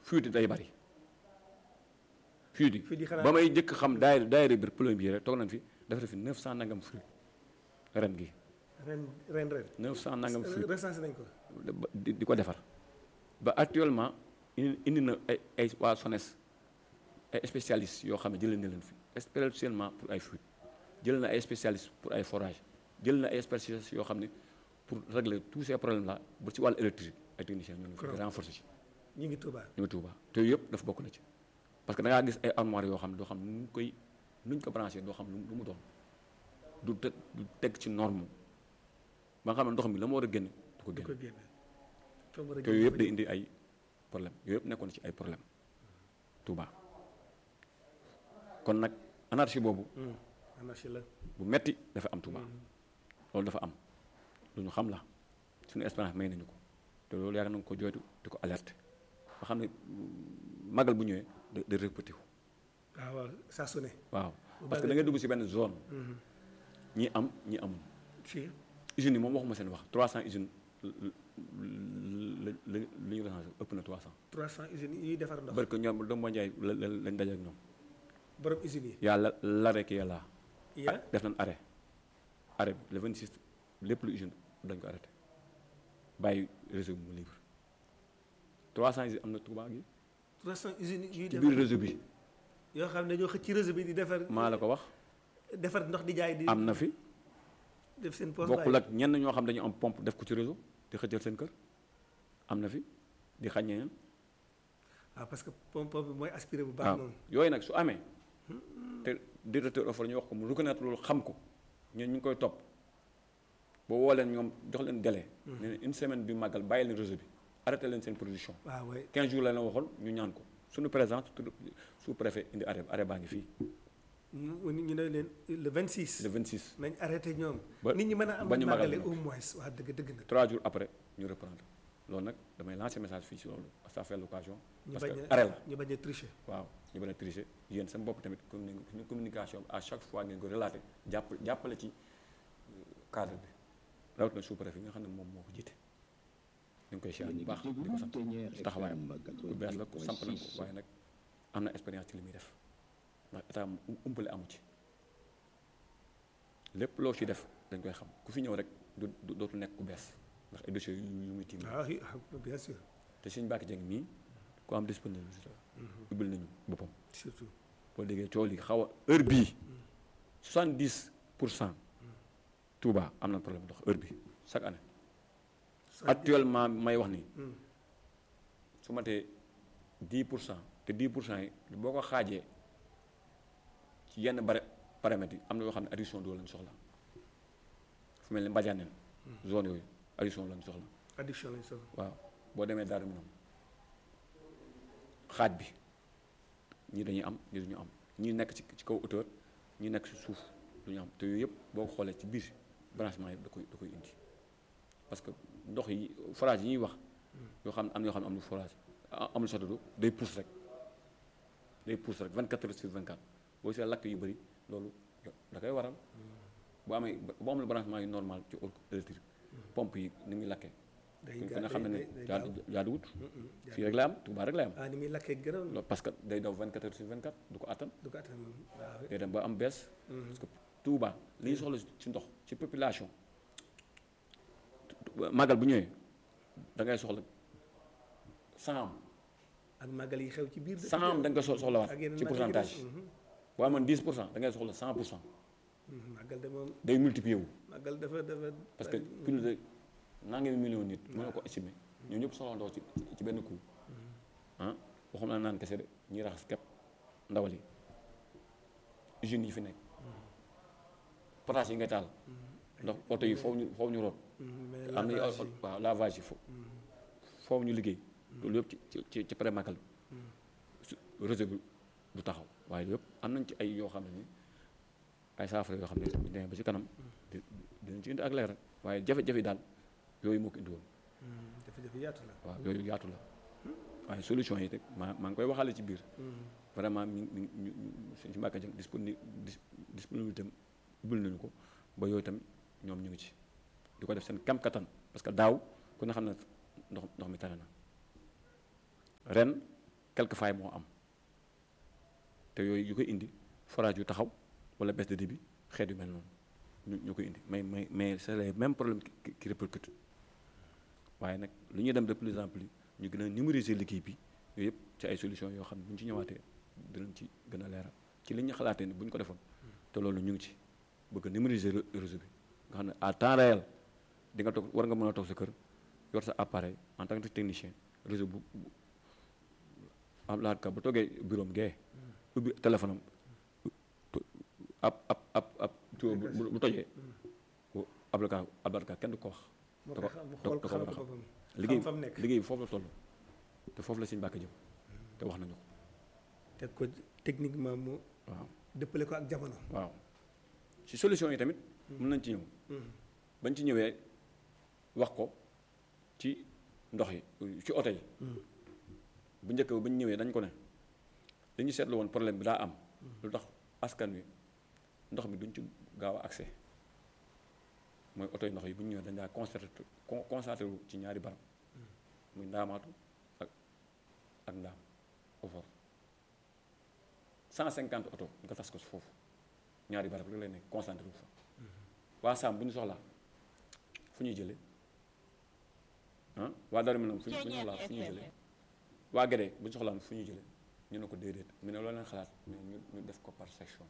fuite day bari fuite yi Fuite yi xanaa- ba may njëkk xam daayira daayira biir plombier rek toog nañ fi dafa fi 900 nangam fuite ren gi ren ren ren 900 nangam fuite recensé nañ ko di di ko defar ba actuellement indi indi na ay ay waa SONES ay spécialistes yoo xam ne jëlee na leen fi spécialement pour ay fuite jël na ay spécialistes pour ay forage jël na ay spécialistes yoo xam ne pour régler tous ces problèmes là ba ci wàllu électrique ay techniciens ñoo ngi fi Correct. renforcer ci ñu ngi Touba ñu ngi Touba te yooyu yëpp dafa bokk na ci parce que da ngaa gis ay armoires yoo xam ne doo xam nu ñu koy nu ñu ko branché doo xam lu lu mu doon du teg du teg ci norme ba nga xam ne ndox mi la ma war a génne du ko du génne ko génne fa mu war a te génne yooyu yëpp fa day ñu- indi ay problème yooyu yëpp nekkoon ci ay problème Touba kon nag anarchie boobu Hmm, anarchie la bu metti dafa am Touba loolu dafa am lu ñu xam la suñu expérience may nañu ko te loolu yaakaar nañu ko jooytu di ko alerte ba xam ne mm, magal bu ñëwee da da répété wu waaw waaw saa su ne waaw Bu parce que baax da ngay dugg ci benn zone ñi am ñi amul fii usines yi moom waxuma seen wax 300 usines la la li ñu recensé ëpp na 300 300 usines yi defar ndox parce que ñoom doomu Ndiaye la la lañ daje ak ñoom borom usines yi yàlla l'arrêt ki yàlla ya def nañ arrêt arrêt bi le 26 lépp lu usine dañ ko arrêté bàyyi réseau bi mu libre 300 usines am na Touba gi 300 usines yuy ci defar biir réseau bi yoo xam ne dañoo xëcc ci réseau bi di defar maa la ko wax defar ndox di jaay di am na fi def seen poche bokkul ak ñenn ñoo xam dañu am pompe def ko ci réseau di xëccal seen kër am na fi di xañ ñeneen waaw parce que pompe bi mooy aspiré bu baax waaw noonu yooyu nag su amee te directeur offre ñu wax ko mu reconnaître loolu xam ko ñun ñu ngi koy topp boo woo leen ñoom jox leen délai. ne leen une semaine bi màggal bàyyi leen réseau bi arrêté leen seen production. waaw waay 15 jours la leen waxoon ñu ñaan ko suñu présence sous préfet indi arrêt arrêt baa ngi fii ñu ñu ne leen le 26 le 26. nañ arrêté ñoom ba- nit ñi mën a am ba ñu magal màggale nag. au moins waa dëgg dëgg na 3 jours après ñu reprendre loolu nag damay lancer message fii si loolu ça fait l'occasion ñu parce bañ que a arrêt la. ñu bañ a tricher waaw ñu bañ a tricher yéen seen bopp tamit communi- communication à chaque fois ngeen ko relaté jàpp jàppale ci euh, cadre bi rawatina sous-préfet bi nga xam ne moom moo ko jiite ñu ngi koy siyaar bu baax di ko sant ci taxawaayam bu bees la ko samp nañ ko waaye nag am na expérience ci li muy def ndax état mu umpale amu ci lépp loo ci def dañ koy xam ku fi ñëw rek du du- dootu nekk ku bees ndax ay dossiers yu yu muy tiim waaw oui, ah, bien sûr te suñu bàkki jeng mii ku am disponibilité la ubbil nañu boppam surtout boo déggee coow li xaw a heure bii 70 pour cent Touba am na problème ndox heure bi chaque année actuellement may wax nii Hmm. su ma tee 10 pour cent te 10 pour cent yi boo ko xaajee ci yenn bare paramètres yi am na yoo xam ne addition doo lañ soxla fu mel ni Mbadiane zone yooyu addition lañ soxla addiction lañ soxla waaw boo demee Darou Minam xaaj bi ñii dañuy am ñii duñu am ñii nekk ci ci kaw hauteur ñii nekk ci suuf du ñu am te yooyu yëpp boo ko xoolee ci biir branchement yëpp da koy da koy indi parce que ndox yi forage yi ñuy wax yoo xam ne am na yoo xam ne amul forage a- amul sotti day pousse rek day pousse rek 24 heures sur 24 boo see lakk yu bëri loolu da koy waral boo amee boo amul branchement yu normal ci électrique pompe yi ni muy lakkee day ku gaa- ne xam ne day- ne day jaadu gaaw. jaaduwut Mm, mm, fii rek la am Touba rek la am ah ni muy lakkee gërëm loolu parce que day daw 24 heures sur 24 du ko attan du ko attan moom waaw day dem ba am bees Mhm. parce que Touba li ñu soxla ci ndox ci population màggal bu ñëwee da ngay soxla cent ak màggal yi xew ci biir dëkk cent bi. da nga koy so- soxlawaat ak yeneen ci màggal yi pourcentage des. Mhm. boo amoon 10 pour cent da ngay soxla 100 pour cent Mhm, màggal de moom day multiplier wu màggal dafa dafa parce que plus de nangami million nit mën na ko estimer ñoo ñëpp soxla ndox ci ci benn coup ah waxuma la naan kese de ñuy raxas kepp ndawal yi usines yi fi nekk potasse yi ngay taal ndax oto yi foofu ñu foofu ñu root Mhm, mais am na lavage yi. waaw lavage yi foofu foofu ñu liggéey loolu yëpp ci ci ci ci pré magal su réseau bi du taxaw waaye yëpp am nañ ci ay yoo xam ne ni ay saafara yoo xam ne bu ñu demee ba ci kanam di dinañ ci indi ak leer waaye jafe-jafe yi daal yooyu moo ko indi woon Mhm, jafe-jafe yaatu la waaw yooyu yaatu la waaye solution yi rek maa maa ngi koy waxaale ci biir Mhm. vraiment mi mi ñu suñ ci mbàkka jëm disponi dis- disponibilité am ubbil nañu ko ba yooyu tamit ñoom ñu ngi ci di ko def seen kam kattan parce que daaw ku ne xam ne ndox ndox mi tane na ren quelques failles moo am te yooyu yu koy indi forage yu taxaw wala baisse de débit xeet yu mel noonu ñu ñu koy indi mais mais mais c'est les mêmes problèmes qui qui répercutent waaye nag lu ñuy dem de plus en plus ñu gën a numériser liggéey bi yooyu yëpp ci ay solutions yoo xam ne bu ñu ci ñëwaatee dinañ ci gën a leeral ci li ñu xalaatee ni bu ñu ko defoon te loolu ñu ngi ci bëgg a numériser réseau bi nga xam ne à temps réel di nga toog war nga mën a toog sa kër yor sa appareil en tant que technicien réseau bu am laat ka bu toogee bureau am gee ubbi téléphone am ab ab ab ab tuyau bu bu tojee ablaka ablaka kenn du ko wax moo da koy ko xam mu da xool ko ko war xam a ko xam boppam liggéey fa mu nekk liggéey bi foofu la toll te foofu la suñu bàkk jëm te wax nañu ko teg ko techniquement mu waaw dëppale ko ak jamono waaw ci solution yi tamit mën nañ ci ñëw bañ ci ñëwee wax ko ci ndox yi ci oto yi bu njëkk ba ñu ñëwee dañ ko ne li ñu seetlu woon problème bi daa am lu tax askan wi ndox mi duñ ci gaaw a accès mooy oto yi ndox yi bu ñu ñëwee dañ daa concentré con- concentré wu ci ñaari barab muy ndaamaatu ak ak ndaam ofor 150 oto nga tas ko si foofu ñaari barab rek lay nekk concentré wu fa waa Saam bu ñu soxlaa fu ñuy jëlee ah waa Darou Minam fu ñu bu ñu soxlaa fu ñuy jëlee waa Guédé bu ñu soxlaa fu ñuy jëlee ñu ne ko déedéet mu ne loolu leen xalaat mais ñu ñu def ko par section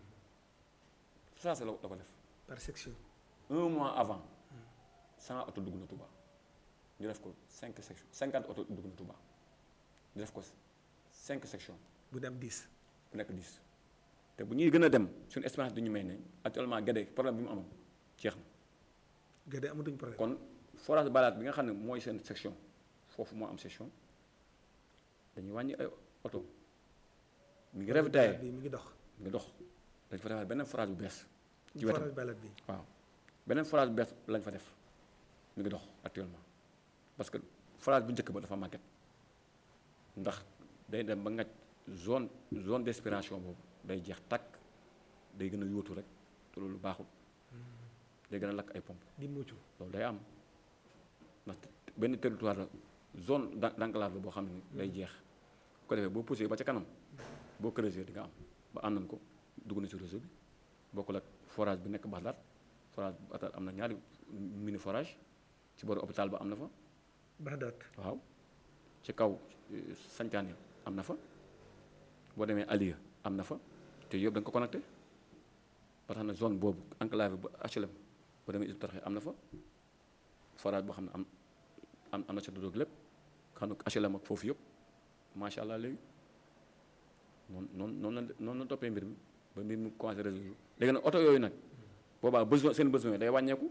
ça c'est la la ko def par section un mois avant 100 oto dugg na Touba ñu def ko 5 sections 50 oto dugg na Touba ñu def ko 5 sections bu dem 10 bu nekk 10 te bu ñuy gën a dem suñu expérience du ñu may ne actuellement Guédé problème bi mu amoon jeex na gade amatuñ problème kon forage balaat bi nga xam ne mooy seen section foofu moo am section dañuy wàññi ay oto mi ngi ravitaillé bi mi ngi dox mi ngi dox dañ fa defaat beneen forage bu bees ci forage wetam balade bi waaw beneen forage bu bees lañ fa def mi ngi dox actuellement parce que forage bu njëkk ba dafa màgget ndax day dem ba ngaj zone zone d'inspiration boobu day jeex tàkk day gën a yóotu rek te loolu baaxul day gën a lakk ay pompe di mucc loolu day am ndax benn territoire la zone d'en- d'enclave la boo xam ne day jeex bu ko defee boo poussé ba ca kanam boo creuser di nga am ba am nañ ko dugg na ci réseau bi bokkul ak forage bi nekk Baxdaat forage bu Baxdaat am na ñaari mini forage ci booru hôpital ba am na fa Baxdaat waaw ci kaw eh, Sancaan yi am na fa boo demee Aliya am na fa te yëpp da nga ko connecté ba tax na zone boobu enclave ba HLM boo demee Hizbut Tarqiyyah am na fa forage boo xam ne am am am na ca dodoog lépp xam ne HLM ak foofu yëpp macha allah léegi noonu noonu noonu la noonu la toppee mbir mi ba mbir mi commencé résoudre léegi nag oto yooyu nag boobaa besoin seen besoin day wàññeeku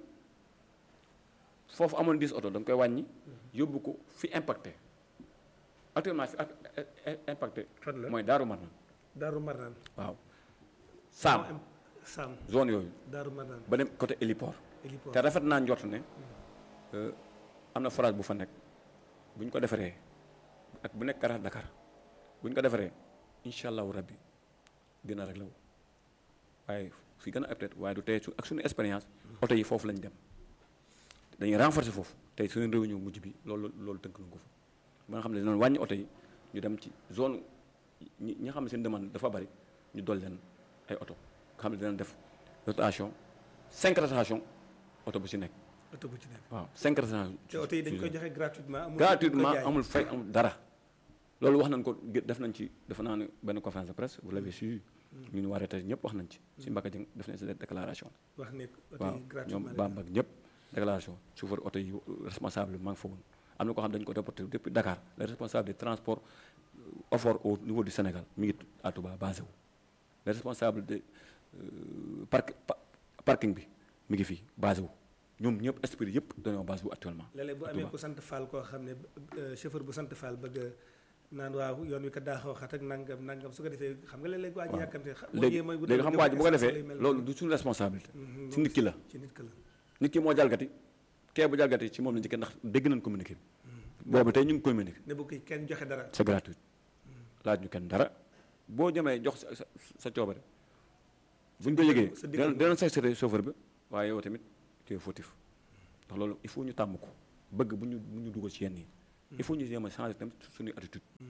foofu amoon 10 oto da nga koy wàññi yóbbu ko fi impacté actuellement fi ak- eh, eh, impacté fan la mooy Daaru Marnaan Daaru Marnaan waaw Saam moo am Saam zone yooyu Daaru Marnaan ba dem côté héliport héliport te rafet naa njort ne euh, am na forage bu fa nekk bu ñu ko defaree ak bu nekk Kara Dakar bu ñu ko defaree incha allahu rabbi dina rek law waaye fi gën a peut waaye du tey su ak suñu expérience oto yi foofu lañ dem dañuy renforcer foofu tey suñu réunion mujj bi loolu loolu tënk nañ ko fa ba nga xam ne dinañ wàññi oto yi ñu dem ci zone ñi ñi nga xam ne seen demande dafa bari ñu dolli leen ay oto nga xam ne dinañ def rotation cinq rotation oto bu ci nekk oto bu ci nekk waaw cinq rotation te oto yi dañ koy joxe gratuitement amul gratuitement ko jaay. amul fay amul dara loolu wax nañ ko gé- def nañ ci def naa ne benn conférence de presse vous l'avez suivi ñu ñu waree tey ñëpp wax nañ ci si Mbacke Dieng def nañ si déclaration wax ne oto waaw yi ñoom gratuitement la Bamba ak ñëpp déclaration chauffeur oto yi responsable bi maa ngi fa woon am na ko xam dañu ko reporté depuis Dakar le responsable des transports offert au niveau du Sénégal mi ngi à Touba basé wu le responsable de euh, parc pa- parking bi mi ngi fii basé wu ñoom ñëpp esprit yëpp dañoo basé wu actuellement léeg-léeg bu à amee Touba. ku sant Fall koo xam ne euh, chauffeur bu sant Fall bëgg a naan waaw yoon wi kat daa xaw a xat ak nangam nangam su ko defee xam nga léeg-léeg waa ji waaw. yàkkamte xa- boo léegi ñëwee mooy bu léegi xam nga waa ji bu ko essence defee lay mel. loolu du suñu responsabilité Mhm, ci nit ki la ci nit ki la nit ki moo jalgati kee bu jalgati ci moom la njëkkee ndax dégg nañ communiqué bi boobu tey ñu ngi communiqué ne bu kii kenn joxe dara c'est gratuit laaj ñu kenn dara boo jëmee jox sa sa sa coobare bu ñu ko yëgee sa dina diggante. dina sanctionné chauffeur bi waaye yow tamit tu es fautif ndax loolu il faut ñu tàmm ko bëgg bu ñu bu ñu dugal ci yenn yi il faut ñu jéem a changer tamit suñuy attitude Hmm, xam nga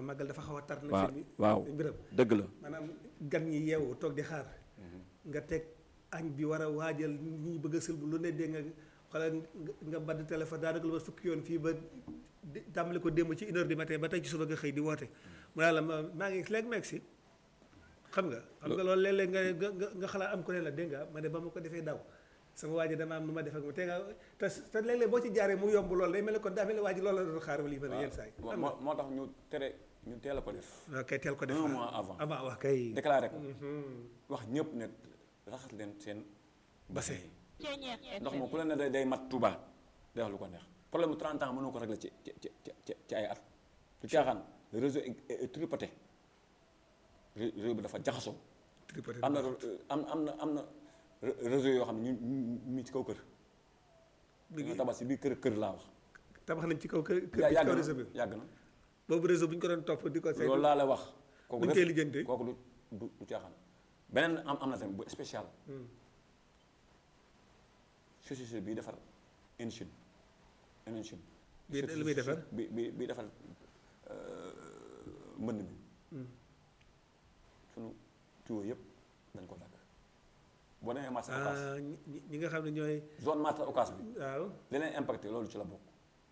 màggal dafa xaw a tar nag waaw seen bi waaw mbiram dëgg la maanaam gan ñi yeewu toog di xaar nga teg añ bi war a waajal ñi bëgg a sëlbu lu ne dee nga xoolal nga- nga badd téléphone daanaka lu ma fukki yoon fii ba di- tàmbali ko démb ci une heure du matin ba tey ci suba nga xëy di woote mu ne la ma maa ngi léegi meeg si xam nga xam nga loolu léeg-léeg nga nga nga nga xalaat am ko ne la dégg nga ma ne ba ma ko defee daw sama waa ji dama am nu ma def ak ma te nga te te léeg-léeg boo ci jaaree mu yomb loolu day mel ne kon daa mel ne waa ji loolu la doon xaar wala yi mel ne yenn saa yi waaw xam moo nga moo tax ñu tere ñu teel a ko def waaw kay teel ko def un mois avant avant wax kay déclaré ko Mhm. wax ñëpp ne raxas leen seen bassin yi Ceeñeex ndox moom ku la ne day day mat Touba day wax lu ko neex problème mu 30 ans mënoo ko régler ci ci ci ci ci ay at du caaxaan le réseau est est tripoté Ré- réseau bi dafa jaxasoo tripoté am na am am na am na ré- réseau yoo xam ne ñu ñu ñu ci kaw kër bi nga tabax si biir kër kër laa wax tabax nañ ci kaw kër kër yaa ci yàgg kaw na réseau bi yàgg na boobu réseau bu ñu ko doon topp di ko saytu loolu laa la wax kooku buñ def- koy lijjantee. kooku du du du caaxaan beneen am am na tamit bu spécial Hmm. société bii defar Inchine Inchine Bii lu muy defar? bi bi bi defar mbënd mi Hmm. sunu tuyau yëpp dañ ko dagg boo demee marché Ocass ah ñi ñi- ñi nga xam ne ñooy zone marché Ocass bi waaw leneen impacté loolu ci la bokk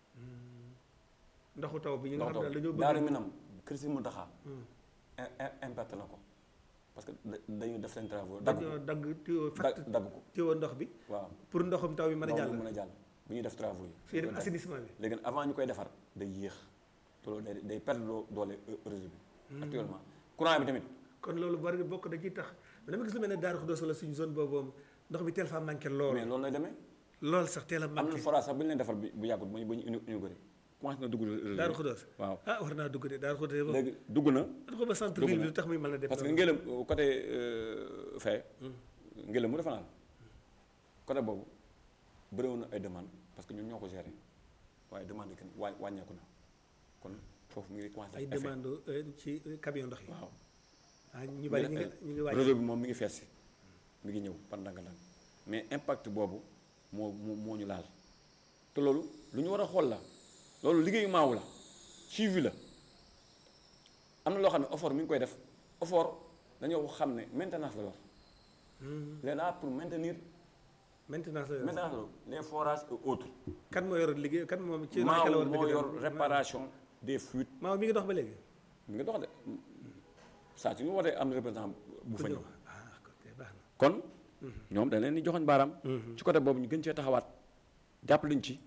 ndoxu taw bi ñi nga ndox xam ne dañoo taw daaru bëgg minam kër si Muntaxa Hmm. im- im- impacté na ko parce que da- dañuy def seen travaux dagg dañoo ko dagg tuyau dagg fatt dagg ko tuyau ndox bi waaw pour ndoxum taw bi mën a ndox jàll mi mën a jàll bu ñuy def travaux yi fii def Dañ koy dagg. assainissement bi léegi nag avant ñu koy defar day yéex te loolu day day perdre loo doole euh, réseau bi actuellement courant bi tamit kon loolu bari bokk da ciy tax mais dama gis lu mel ne Daaru Xudoos wala suñu zone boobu moom ndox bi teel faa manqué mais lool loolu lay demee lool sax teel a am na manqué forage sax bu ñu leen defar bi bu yàggut ba ñu ba ñu inu inauguré commencé na dugg réseau bi. Daaru Xudoos waaw ah war naa dugg de Daaru Xudoos moom léegi dugg na dafa ba centre dugg ville na. bi lu tax muy mën a def parce que loolu. ngelaw euh, côté euh, fee ngelaw mu defa naa la côté boobu bëriwoon na ay demande parce que ñun ñoo ko géré waaye demande yi kenn waa wàññeeku na kon foofu mu ngi commencé ay def effet. demande euh, ci euh, camion ndox yi waaw ah ñu bari ñu ngi ñu ngi wàcc réseau bi moom mi ngi fees si mi ngi ñëw par ndànk-ndànk mais impact boobu moo moo moo ñu laal te loolu lu ñu war a xool la loolu liggéeyu maawu la suivi la am na loo xam ne effort mi ngi koy def effort dañoo xam ne maintenance la yor Hmm. il est là pour maintenir maintenance la yor. maintenance la les forages et autres kan moo yor liggéey kan moom ci maaw la war a moo dëgg yor réparation des fuites maaw mi ngi dox ba léegi mi ngi dox de saa su ñu wootee am na représentant bu fa ku ñëw ñëw ah kon kay baax na kon ñoom dañ leen di joxoñ baaraam ci côté boobu ñu gën cee taxawaat jàpp luñ ci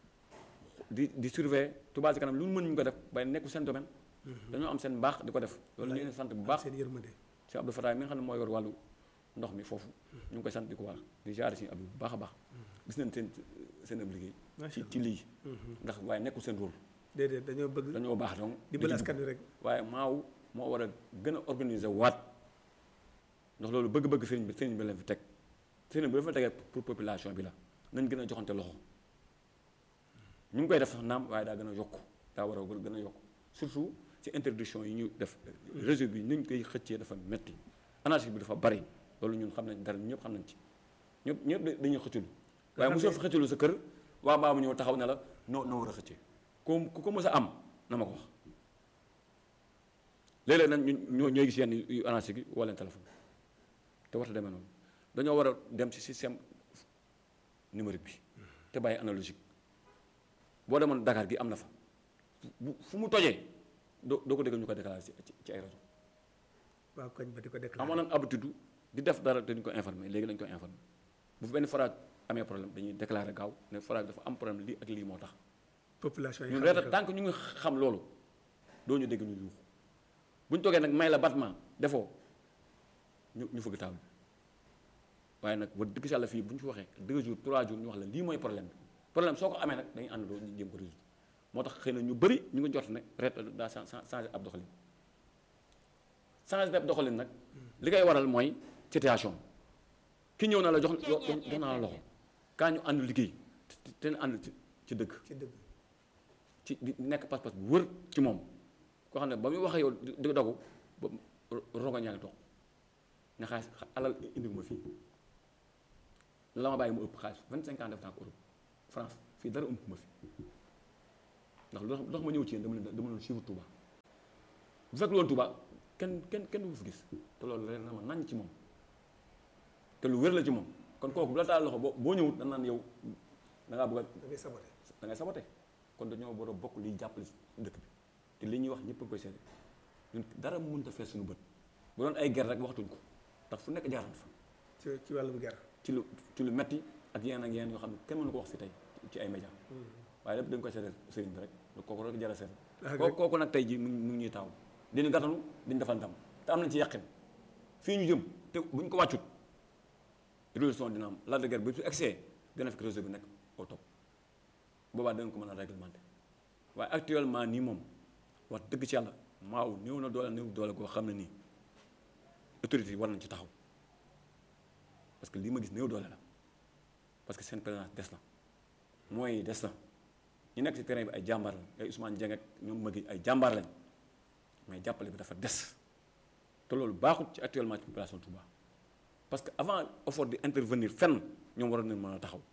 di di surveiller Touba Ca Kanam lu mu mën ñu ko def bay nekku seen domaine dañoo am seen mbaax di ko def loolu ñu leen sant bu baax seen yërmande si Abdou Fatah mi nga xam ne moo yor wàllu ndox mi foofu ñu ngi koy sant di ko wax di jaare si Abdou bu baax a baax gis nañ seen seen ab liggéey Macha ci Allah. ci lii ndax waaye nekkul seen rôle déedéet dañoo bëgg dañoo baax donc dimbali di ci askan wi rek waaye maaw moo war a gën a organiser waat ndax loolu bëgg-bëgg sëriñ bi sëriñ bi leen fi teg sëriñ bi dafa tegee pour population bi la nañ gën a joxante loxo ñu ngi koy def sax naam waaye daa gën a yokk daa war a gën a yokk surtout ci interdiction yi ñu def réseau bi ni ñu koy xëccee dafa metti anarchie bi dafa bari loolu ñun xam nañ dara ñëpp xam nañ ci ñëpp ñëpp da- dañuy xëcculu waaye xam mosoo ne- fi xëcculu sa kër waa mbaa mu ñëw taxaw ne la noo noo war a xëccee ku ku ko mës a am na ma ko wax léeg-léeg nag ñun ñoo ñooy gis yenn yu anarchie gi woo leen téléphone te warta demee noonu dañoo war a dem ci système numérique bi te bàyyi analogique boo demoon Dakar gi am na fa bu fu mu tojee doo doo ko dégg ñu ko déclaré ci ci- ci ay rajo waa koñ ba di ko déclaré amoon nañ habitude di def dara te duñ ko informé léegi lañ ko informé bu fi benn forage amee problème dañuy déclaré gaaw ne forage dafa am problème lii ak lii moo tax population yi ñun xam reeta nga tant que ñu ngi xam loolu doo ñu dégg ñu yuuxu bu ñu toogee nag may la battement defoo ñu ñu fëgg taal waaye nag wax dëgg si yàlla fii bu ñu fi waxee deux jours trois jours ñu wax la lii mooy problème bi problème soo ko amee nag dañuy ànd doo ñu jéem ko résoudre moo tax xëy na ñu bëri ñu ngi jot ne reet daa chan- chan- changé ab doxalin changé ab doxalin nag li koy waral mooy situation ki ñëw na la jox jox jox naa la loxo kaa ñu ànd liggéey te te te ànd ci ci dëgg ci dëgg ci di nekk pas-pas bu wër ci moom koo xam ne ba muy waxee yow di di dogu ba rongo ñaa ngi toog ne xaalis alal indi ma fii la ma bàyyi mu ëpp xaalis vingt cinq ans def naa ko Europe France fii dara ëmp ma fi ndax lu tax lu tax ma ñëw ci yéen dama leen dama leen suivre Touba bu fekk loolu Touba kenn kenn kenn du fi gis te loolu leer na ma nañ ci moom te lu wér la ci moom kon kooku bu la taal loxo boo boo ñëwut da naan yow da ngaa bëgg a da ngay saboté da ngay sabote kon dañoo war a bokk liy jàppale dëkk bi te li ñuy wax ñëpp a koy seede ñun dara mënut a fees suñu bët bu doon ay ger rek waxtuñ ko ndax fu nekk jaaran fa ci ci wàllum ger ci lu ci lu metti ak yeneen ak yeneen yoo xam ne kenn mënu ko wax fi tey ci ay média waaye lépp dañ koy seede sëriñ bi rek kooku rek jara seede Ah, kooku kooku nag tey ji mu ngi mu ngi ñuy taaw diñu gàttanu diñu defal ndam te am nañ ci yàqin fii ñu jëm te buñ ko wàccut révolution dina am la de guerre bi su excès dina fekk réseau bi nekk au top boobaa dinañ ko mën a réglementé waaye actuellement nii moom wax dëgg ci yàlla maaw néew na doole néew doole goo xam ne nii autorité yi war nañ ci taxaw parce que lii ma gis néew doole la parce que seen présence des na mooy des na ñu nekk ci terrain bi ay jàmbaar lañ ay Ousmane Dieng ak ñoom magi ay jàmbaar lañ mais jàppale bi dafa des te loolu baaxut ci actuellement ci population Touba parce que avant effort di intervenir fenn ñoom waroon nañ mën a taxaw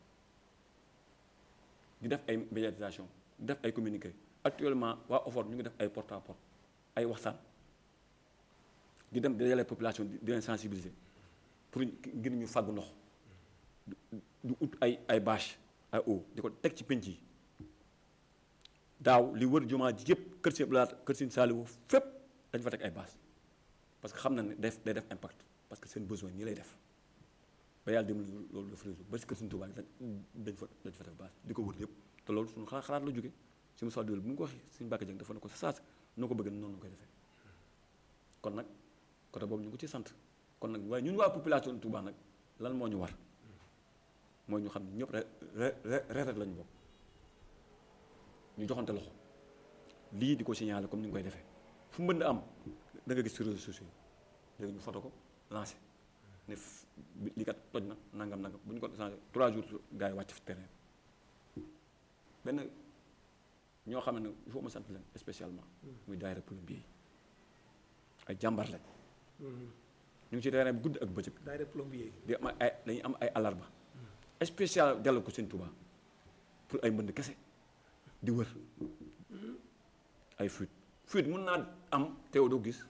di def ay médiatisation di def ay communiqué actuellement waa effort ñu ngi def ay porte à porte ay waxtaan di dem dajale population di di leen sensibiliser pour ngir ñu fàggu ndox du ut ay ay bâche ay eau di ko teg ci penc yi daaw li wër jumaa ji yëpp kër si blaat kër si Saliou fépp dañ fa teg ay bâche parce que xam na ne def day def impact parce que seen besoin nii lay def ba yàlla dem loolu def réseau ba si kër Sëriñ Tuubaa dañ dañ fa dañ fa def bâche di ko wër yëpp te loolu suñu xalaat xalaat la jóge si mu sol bu mu ko waxee suñu Mbàkke Jeng dafa ne ko sa saas noo ko bëgg noonu la koy defee kon nag côté boobu ñu ngi ko ci sant kon nag waaye ñun waa population Touba nag lan moo ñu war mooy ñu xam ne ñëpp re re reetat lañu bokk ñu joxante loxo lii di ko signalé comme ni nga koy defee fu mbënd am da nga gis ci réseaux sociaux yi léegi ñu foto ko lancé ne f- bi- lii kat toj na nangam nangam bu ñu ko changé trois jours gars yi wàcc fi terrain benn ñoo xam ne il faut ma sant leen spécialement muy daayira plombier yi ay jàmbar lañ ñu ngi ci terrain bi guddi ak bëccëg daayira plombier di am ay dañuy am ay alarba spécial delloo ko seen Touba pour ay mbënd kese di wër ay fuite fuite mun naa am teew doo gis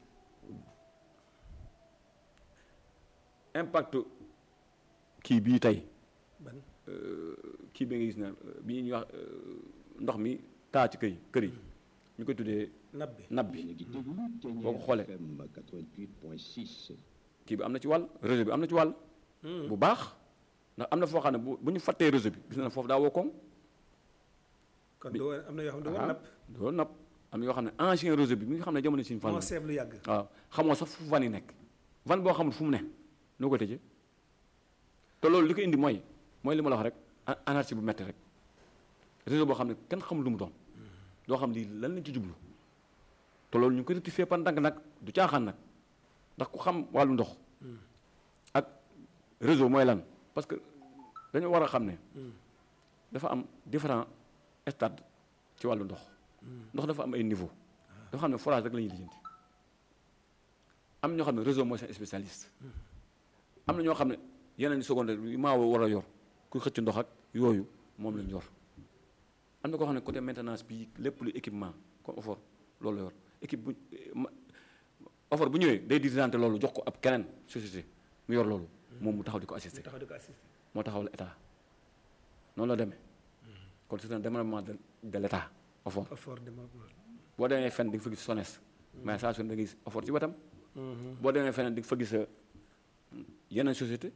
impact kii bii tey ban kii bi nga gis ne bi ñuy wax ndox mi taa ci kër yi kër yi ñu koy tuddee nab bi nab bi boo ko xoolee FM 88.6. kii bi am na ci wàll réseau bi am na ci wàll bu baax ndax am na foo xam ne bu bu ñu fàttee réseau bi gis na foofu daa woo koŋ kon du woon am na yoo xam ne du woon ah napp loolu napp am na yoo xam ne ancien réseau bi mi nga xam ne jamono suñu fan moo seeb lu yàgg waaw xamoo sax fu van yi nekk van boo xamul fu mu ne noo ko tëjee te loolu li ko indi mooy mooy li ma la wax rek a- anarchie bu metti rek réseau boo xam ne kenn xamul lu mu doon doo xam lii lan lañ ci jublu te loolu ñu ngi ko rectifier par ndànk nag du caaxaan nag ndax ku xam wàllu ndox ak réseau mooy lan parce que dañoo war a xam ne dafa am différents stades ci wàllu ndox ndox dafa am ay niveau dafa xam ne forage rek la ñuy lijjanti am ñoo xam ne réseau mooy seen spécialiste am na ñoo xam ne yeneen secondaire yu maa war a yor ku xëcc ndox ak yooyu moom lañ yor am na koo xam ne côté maintenance bi lépp lu équipement comme offort loolu la yor équipe bu ma offort bu ñëwee day dirigeante loolu jox ko ab keneen société mu yor loolu moom mu taxaw di ko ñu assister taxaw di ko assister moo taxawal état noonu la demee kon c'est un développement de de l' état offort effort de ma boo demee fenn di nga fa gis SONES mais saa su ne da nga gis offort ci wetam boo demee feneen di nga fa gis euh, yeneen société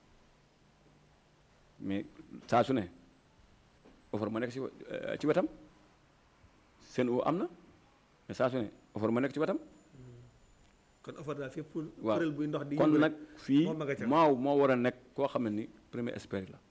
mais saa su ne offre ma nekk ci euh, ci wetam seen o am na mais saa su ne offre ma nekk ci wetam kon effort daal fépp waaw kuréel buy ndox di kon yëngu nag rek, fii moom ma nga ca. maaw moo war a nekk koo xam ne ni premier expert la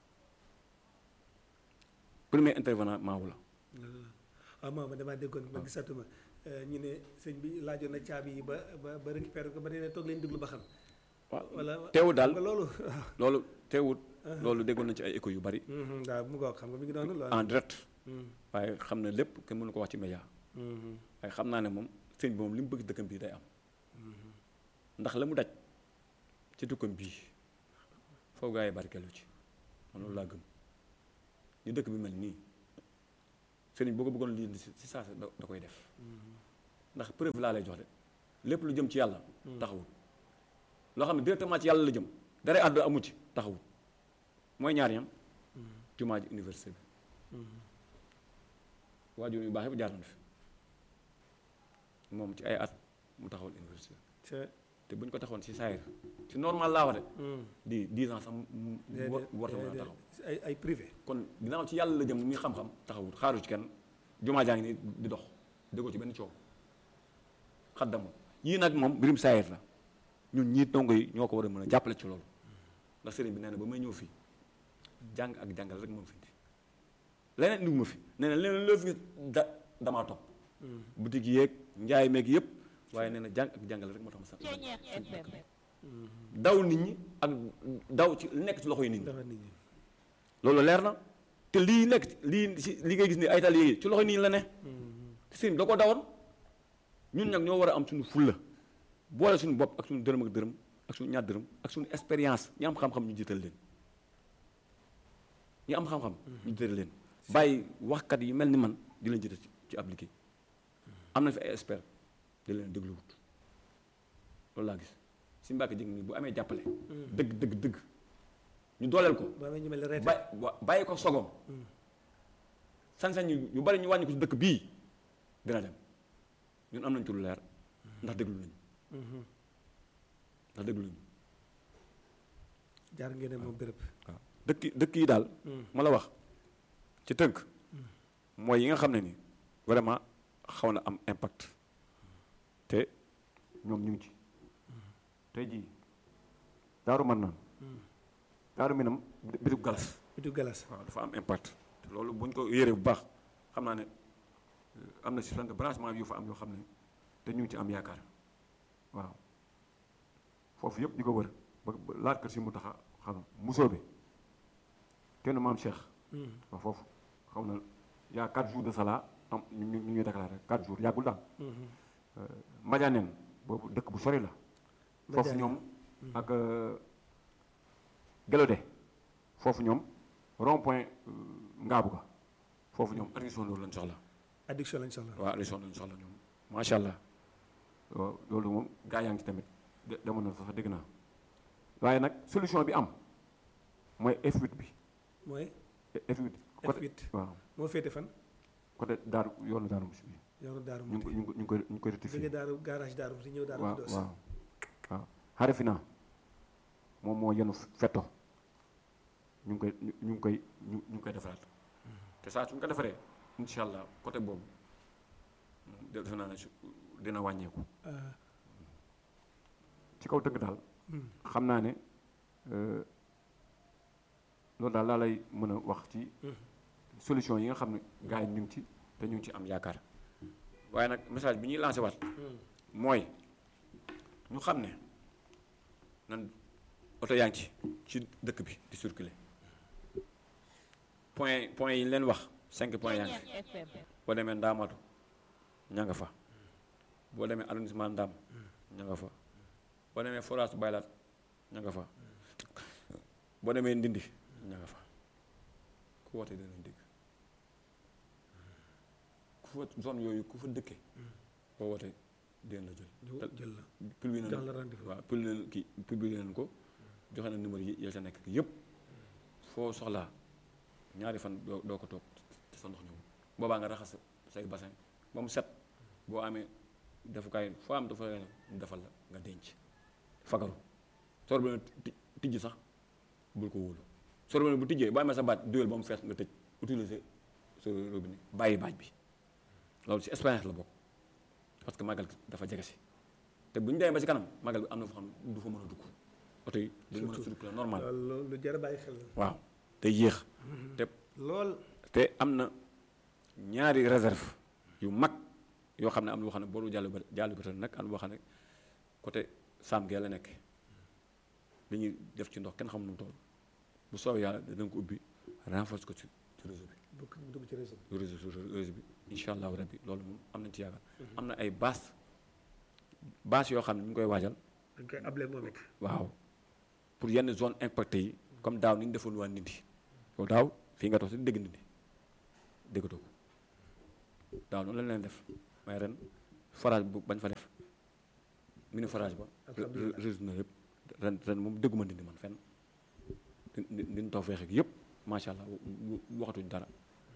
premier intervenant maaw la waaw moom damaa déggoon ma gisatuma ñu ne sëñ bi laajoon na caabi yi ba ba ba récupéré ko ba nee na toog leen déglu ba xam waaw wala teewul daal nga loolu loolu teewut loolu déggoon nañ ci ay écho yu bari Mhm, waaw mu ngoog xam nga mi ngi doon loolu en direct Mhm, waaye xam ne lépp kenn mënu ko wax ci média mhm, waaye xam naa ne moom sëñ bi moom li mu bëgg dëkkam bii day am ndax la mu daj ci dëkkam bii foofu gaa yi barkeelu ci man loolu laa gëm ñu dëkk bi mel nii sëriñ boo ko bëggoon lii si si saa da da koy def ndax preuve laa lay jox de lépp lu jëm ci yàlla taxawut loo xam ne directement ci yàlla la jëm dara àdduna amu ci taxawut mooy ñaar ñam jumaa ji université bi waajur yu baax yëpp jaar nañ fi moom ci ay at mu taxawal université ca te bu ñu ko taxawoon ci saayir ci normal laa wax de Hmm. di dix ans sax mu mu war warta mën a déedéet, taxaw ay ay privé kon ginnaaw ci yàlla la jëm muy xam-xam taxawut xaaru ci kenn jumaa jaa ngi ni di dox déggoo ci benn coow xaddamul yii nag moom mbirum saayir la ñun ñii dongo yi ñoo ko war a mën a jàppale ci loolu ndax sëriñ bi nee na ba may ñëw fii jàng ak jàngal rek moom fi indi leneen indiwu ma fi nee na leneen loo fi gis da damaa topp boutique yeeg njaay meeg yëpp waaye nee na jàng ak jàngal rek moo tax ma sax daw nit ñi ak daw ci li nekk ci loxo yi nit ñi dafa nit ñi loolu leer na te lii nekk ci- lii ci li ngay gis ni ay tal yi ci loxo nit ñi la ne te sëriñ bi da ko dawoon ñun nag ñoo war a am suñu fulla boole suñu bopp ak suñu dërëm ak dërëm ak suñu ñaar dërëm ak suñu expérience ñi am xam-xam ñu jiital leen ñi am xam-xam ñu jiital leen bàyyi waxkat yi mel ni man di leen jiital ci ci ab liggéey am na fi ay expert di leen dégluwut loolu laa gis si Mbàkke jëng nii bu amee jàppale dëgg dëgg dëgg ñu dooleel ko boo amee ñu mel ne reete ba wa- bàyyi ko sogom sañ-sañ yu yu bari ñu wàññi ko ci dëkk bii dina dem ñun am nañ ci lu leer ndax déglu nañu ndax déglu nañu jaar ngeen ne moom béréb waaw dëkk dëkk yi daal ma la wax ci tënk mooy yi nga xam ne ni vraiment xaw na am impact te ñoom ñu ngi ci tey jii daaru man naan daaru minam bitub galas bitu galas waaw dafa am impact te loolu bu ñu ko yéree bu baax xam naa ne euh, am na si sant branchement yu fa am yoo xam ne te ñu ngi ci am yaakaar waaw foofu yëpp di ko wër ba ba laat kër si mu taxa xam musoo bi kenn maam Cheikh waaw foofu xaw na yaa 4 jours de sala am ñu ñu ñu ñuy déclaré 4 jours yàggul daal Madianeen boobu dëkk bu sori la foofu Madianeen. ñoom ak Gelode foofu ñoom rond point ngaabu ga foofu ñoom addition loolu lañ soxla addiction lañ soxla waaw addition lañ soxla ñoom macha allah waaw loolu moom gaa yaa ngi ci tamit de- demoon na sax dégg naa waaye nag solution bi am mooy F8 bi mooy F8 côté F8 waaw moo féete fan côté daaru yoonu daaru musi bi yoonu daaru ñu ngi ko Muti ñu ngi ko ñu ngi koy ñu ngi koy jóge rectifier daaru garage daaru Muti ñëw daaru waaw Xuddoos waaw waaw Harifina moom moo yenu fetto ñu ngi koy ñu ñu ngi koy ñu ñu ngi koy defaraat te saa suñ ko defaree incha allah côté boobu moom de- defe naa ne su- dina wàññeeku Ah, ci kaw tënk daal hmm. xam naa ne euh, loolu daal laa lay mën a wax ci solution yi nga xam ne gars yi ñu ngi ci te ñu ngi ci am yaakaar waaye nag message bi ñuy lancé waat mooy ñu xam ne nan oto yaa ngi ci ci dëkk bi di circuler point point yi ñu leen wax cinq point yaa ngi fi boo demee Ndaamatu ña nga fa boo demee arrondissement Ndam ña nga fa boo demee forage Baylat ña nga fa boo demee Ndindi ña nga fa ku wootee dinañ dégg ku fa zone yooyu ku fa dëkkee boo wootee dinañ la jël ñu te- jël la publié na dans le rendez-vous waaw publié na kii publié nañ ko joxe na numéro yi ya ca nekk yëpp foo soxlaa ñaari fan doo doo ko toog te sa ndox ñëw boobaa nga raxas say bassin ba mu set boo amee defukaay foo am dafa mu defal la nga denc fagaru sor bi ti- tijji sax bul ko wóolu sor bi bu tijjee boo amee sa baat duyal ba mu fees nga tëj utiliser sa robinet bàyyi baaj bi loolu ci expérience la bokk parce que màggal gi dafa jege si te bu ñu demee ba ci kanam màggal bi am na foo xam ne du fa mën a dugg oto yi duñu mën a circuler normal loolu lu jar a bàyyi xel la waaw te yéex te lool te am na ñaari réserve yu mag yoo xam ne am na boo xam ne booru jàll ba jàll ba nag am na boo xam ne côté Sam Gueye la nekk li ñuy def ci ndox kenn xamul nu mu toll bu soobee yàlla dinañ ko ubbi renforce ko ci ci réseau bi bu ko dugg ci réseau bi réseau sur réseau bi incha allahu rabbi loolu moom am nañ ci yaakaar am na ay bâche bâche yoo xam ne ñu ngi koy waajal dañ koy able moom it waaw pour yenn zone impacté yi comme daaw ni ñu defoon waa Ndindi yow daaw fii nga toog si dégg Ndindi déggatoo ko daaw noonu lañ leen def mais ren forage bu bañ fa def mini forage ba alhamdulilah résoudre na lépp ren ren moom dégguma ndindi man fenn di din taw feex ak yëpp macha allah w- w- waxatuñ dara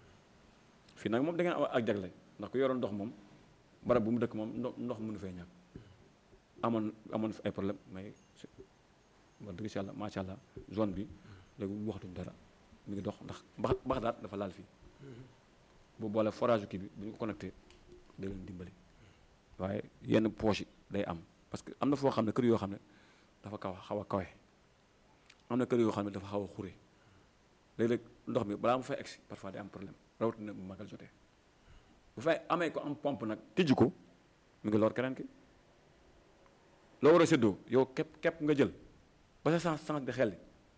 fii nag moom da ngeen am ak jagle ndax ku yoroon ndox moom barab bu mu dëkk moom ndox ndox mënu fee ñàkk amoon amoon fi ay problème mais si- wax dëgg si yàlla macha allah zone bi léegi waxatuñ dara mi ngi dox ndax bax bax daat dafa laal fii bu boole forage kii bi bu ñu ko connecté da leen dimbali waaye yenn poche yi day am parce que am na foo xam ne kër yoo xam ne dafa kaw xaw a kawe am na kër yoo xam ne dafa xaw a xure léeg-léeg ndox mi balaa mu fay egsi parfois day am problème rawatina bu magal jotee bu fay amee ko am pompe nag tijji ko mu ngi lor keneen ki loo war a séddoo yow képp képp nga jël ba sa sens sens di xel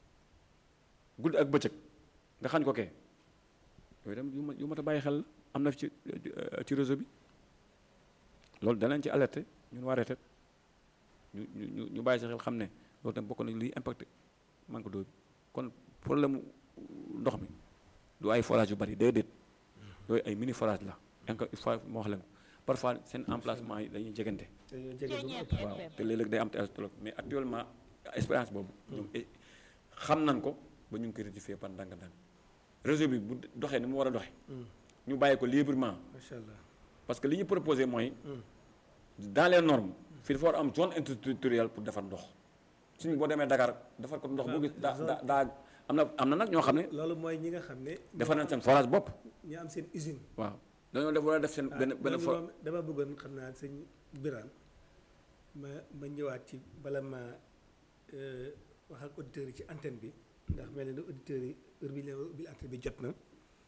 guddi ak bëccëg nga xañ ko kee yooyu dem yu ma yu mat a bàyyi xel la am na fi ci ci réseau bi loolu danañ ci alerté ñun waa retet ñu ñu ñu ñu bàyyi sa xel xam ne loolu tam bokk na liy impacté manque d'eau bi kon problème mu ndox mi du ay forage yu bari déedéet yooyu ay mini forage la encore une fois moo wax leen ko parfois seen emplacement yi dañuy jegante dañoo jege ba mu ëpp. waaw te léeg-léeg day am te trop mais actuellement expérience boobu ñoom eh, xam nañ ko ba ñu ngi koy rectifier par ndànk-ndànk réseau bi bu doxee ni mu war a doxee ñu bàyyi ko librement macha allah. parce que li ñu proposé mooy dans les normes fii dafa war a am zone interterritoriale pour defar ndox suñu boo demee Dakar defar ko ndox boo gis daa daa daa am na am na nag ñoo xam ne loolu mooy ñi nga xam ne. defar nañ seen forage bopp ñu am seen usine. waaw dañoo def war a def seen benn benn loolu for moom dama bëggoon xam naa sëñ Birane ma ma ñëwaat ci bala ma euh, wax ak auditeurs yi ci antenne bi ndax mel na ni auditeurs yi heure bi leen ubbil antenne bi jot na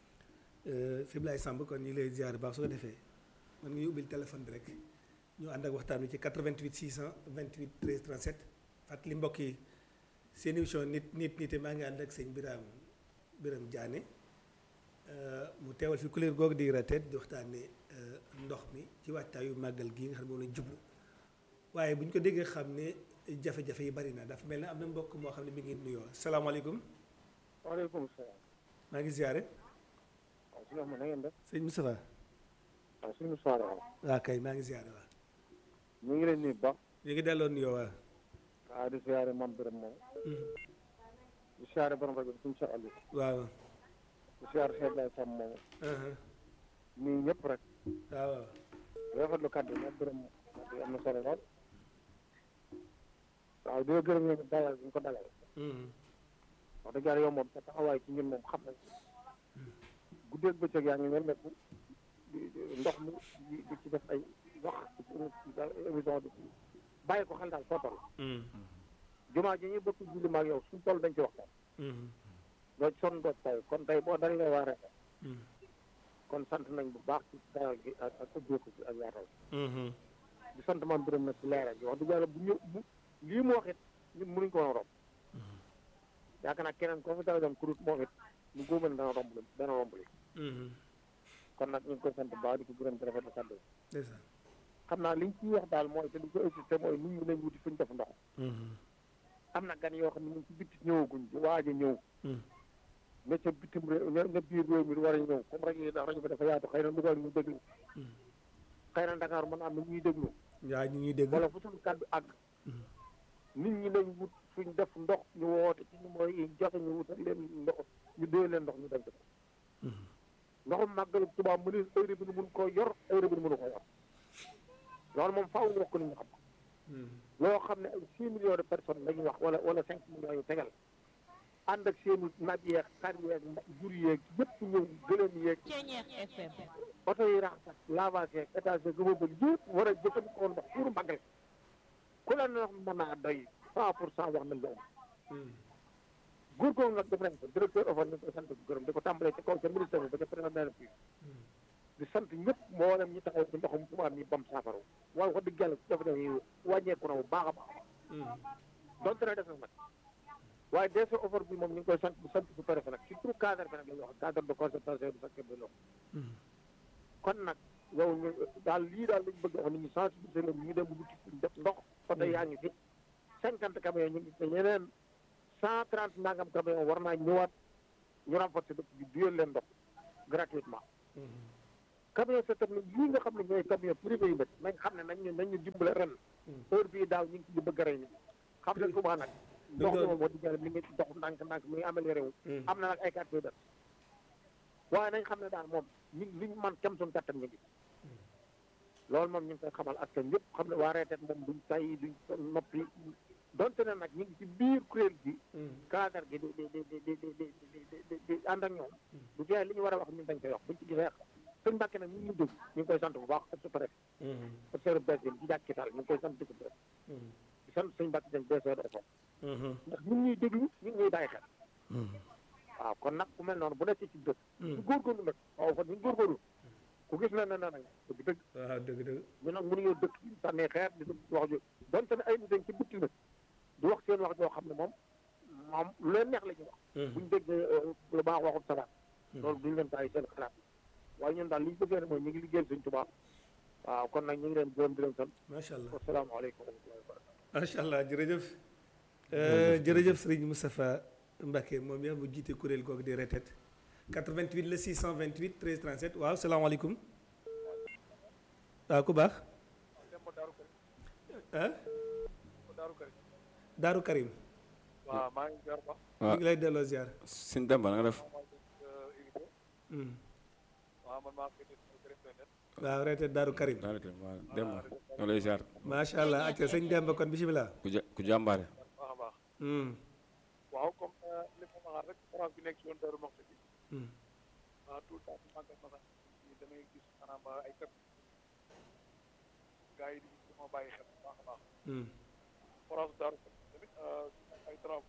fi Blay Samb kon ñu ngi lay ziar baax su ko defee man nga ñu ubbil téléphone bi rek ñu ànd ak waxtaan wi ci 88 628 13 37 fàttali mbokk yi seen émission nit nit nite maa ngi ànd ak sëñ Birame Birame Diané Euh, mu teewal fi couleur googu di retet di waxtaanee euh, ndox mi ci waajtaayu màggal gii nga xam ne moom lañ jublu waaye bu ñu ko déggee xam ne jafe-jafe yi bari na dafa mel ne am na mbokk moo xam ne mi ngi nuyoo salaamaaleykum waaleykum salaam. maa ngi ziare waaw si nga xam ne na ngeen def. sëñ Moustapha waaw suñu soirée waaw. waa kay maa ngi ziare waa ñu ngi leen nuyu bu baax. ñu ngi delloo nuyoo waa waaw di siyaare mam Birame moom. di siyaare borom rajo bi suñu Cheikh Aliou. waaw di siyaare Cheikh Baye Sam moom. uh-huh. nuyu ñëpp rek. waaw waaw rafetlu kàddu yi mam Birame kàddu yi am na solo lool. waaw di la gërëm ñoom dalal bi ñu ko dalal. Mhm. wax dëgg yàlla yow moom sa taxawaay ci ñun moom xam nañ ko. guddeeg bëccëg yaa ngi mel ne di di- ndox mi di di ci def ay wax ci émission bi bàyyi ko xel daal foo toll. Mhm. jumaa ji ñuy bokk julli maag yow suñu toll dañ ci waxtaan. Mhm. doo ci sonn doo ci tay kon tey boo dalee waa rek Mhm. kon sant nañ bu baax ci dalal gi ak ak ubbeeku ci ak yaatal Mhm. di sant maam Birame nag ci leeral gi wax dëgg yàlla bu ñëw bu lii mu wax it ñun mënuñ ko woon a romb yaakaar naa keneen koo fi dala doon kurut moom it lu góoban dana romb li dana romb li Mhm. kon nag ñu ngi koy sant bu baax di ko gërëm di rafetlu kàddu yi ndeysaan xam naa liñ ciy wax daal mooy te di ko insisté mooy nit ñi nañ wuti fuñ def ndox Mhm. am na gan yoo xam ne ñu ngi ci bitti ñëwaguñ di waaj a ñëw Mhm. ne ca bitim réew ne ne biir réew mi war a ñëw comme rajo yi ndax rajo bi dafa yaatu xëy na Louga ñu déglu xëy na Dakar mën naa am na ñuy déglu yaa ñu ngi dégg wala fu suñu kàddu àgg nit ñi nañ wut fuñ def ndox ñu woote ci numéro yi joxe ñu wutal leen ndox ñu dee leen ndox ñu dem ci ko ndoxum màggalu Tuubaa mu ne heure bi nu mun koo yor heure bi nu mënu ko yor loolu moom faaw ñu wax ko nit ñi xam ko Mhm. loo xam ne ay six millions de personnes la ñuy wax wala wala cinq millions yu tegal ànd ak seeni nag yeeg xar yeeg jur yeeg yëpp ñëw gëléem yeeg Ceñeex FM oto yi raxas lavage yeeg étage yeeg gëma bëgg yëpp war a jëfandikoo ndox pour màggal ku la ndox mën naa doy cent pour cent wax nañ la am Mhm. góor googu nag def nañ ko directeur OFOR ñu ngi koy sant bu gërëm di ko tàmbalee ci kaw ca ministère bi ba ca président bi di sant ñëpp mboolem ñi taxaw ci ndoxum Tuubaa mi bam saafara waaye wax dëgg yàlla jafe jafe yi wàññeeku na bu baax a baax Mhm. donte ne def na nag waaye des fois OFOR bi moom ñu ngi koy sant bu sant bu préfet nag surtout cadre bi nag la ñuy wax cadre de concertation du secteur de l'eau Mhm. kon nag yow ñu daal lii daal lañ bëgg wax nit ñi sensibiliser leen ñu dem wuti fuñ def ndox oto yaa ngi fi cinquante camions ñu ngi fi ñeneen cent trente nangam camions war naa ñëwaat ñu renforcer dëkk bi duyal leen ndox gratuitement Mhm. camion citerne yii nga xam ne ñooy camion privé yi nag nañ xam ne nañ ñu nañ ñu dimbale ren heure bii daaw ñu ngi ci di bëgg a rey nit xam ne souvent nag ndox mi moom moo di jël mi ngi dox ndànk ndànk mi ngi amélioré wu am na nag ay quartier def waaye nañ xam ne daal moom ñu liñ man kem suñu kattan ñu ngi loolu moom ñu ngi koy xamal askan yëpp xam ne waa reetet moom duñ tay duñ noppi donte ne nag ñu ngi ci biir kuréel gi cadre gi di di di di di di di di di ànd ak ñoom du tee li ñu war a wax ñun dañ koy wax buñ ci gisee sëñ Mbàkke nag ñu ngi dégg ñu ngi koy sant bu baax ak su préfet professeur Bessél ci jàkki taal ñu ngi koy sant di ko def di sant sëñ Mbàkke dañ DCO ndax ñun ñuy déglu ñun ñuy bàyyi xel waaw kon nag ku mel noonu bu nekkee ci dëkk ñu góorgóorlu nag waaw kon ñu góorgóorlu ku gis na ne na nag dëgg dëgg waaw dëgg dëgg ñu nag mënuñoo dëkk di sànnee xeer di wax jo donte ne ay nit dañ ci bitti nag di wax seen wax joo xam ne moom moom lu leen neex la ñu wax buñ dégg lu baax waxul salaat loolu duñ leen bàyyi seen xalaat waaye ñun daal li ñu bëggee ne mooy ñu ngi liggéeyal suñ tubaab waaw kon nag ñu ngi leen gërëm di leen sant macha allah wasalaamaaleykum wa rahmatullahi wa barakatuh macha allah jërëjëf jërëjëf Serigne Moustapha Mbacke moom yaa mu jiite kuréel googu di retet 88 la 628 13 37 waaw salaamaaleykum waaw ku baax ah Daaru Karim waaw maa ngi ziar ba ñu ngi lay delloo ziar sëñ Demba na nga def waaw man maa ngi koy waaw retet Daaru Karim daal di waaw Demba ñoo lay ziar macha allah acca sëñ Demba kon bisimilah. ku ja ku jàmbaare baax a baax Hmm, waaw comme li ma waxaat rek France bi nekk si yoon Darou Moxti bi hmm, ah tout le temps su màggal ma sax damay gis maanaam ay tëb gars yi di dama bàyyi xel bu baax a baax hmm. France Darou tamit ay travaux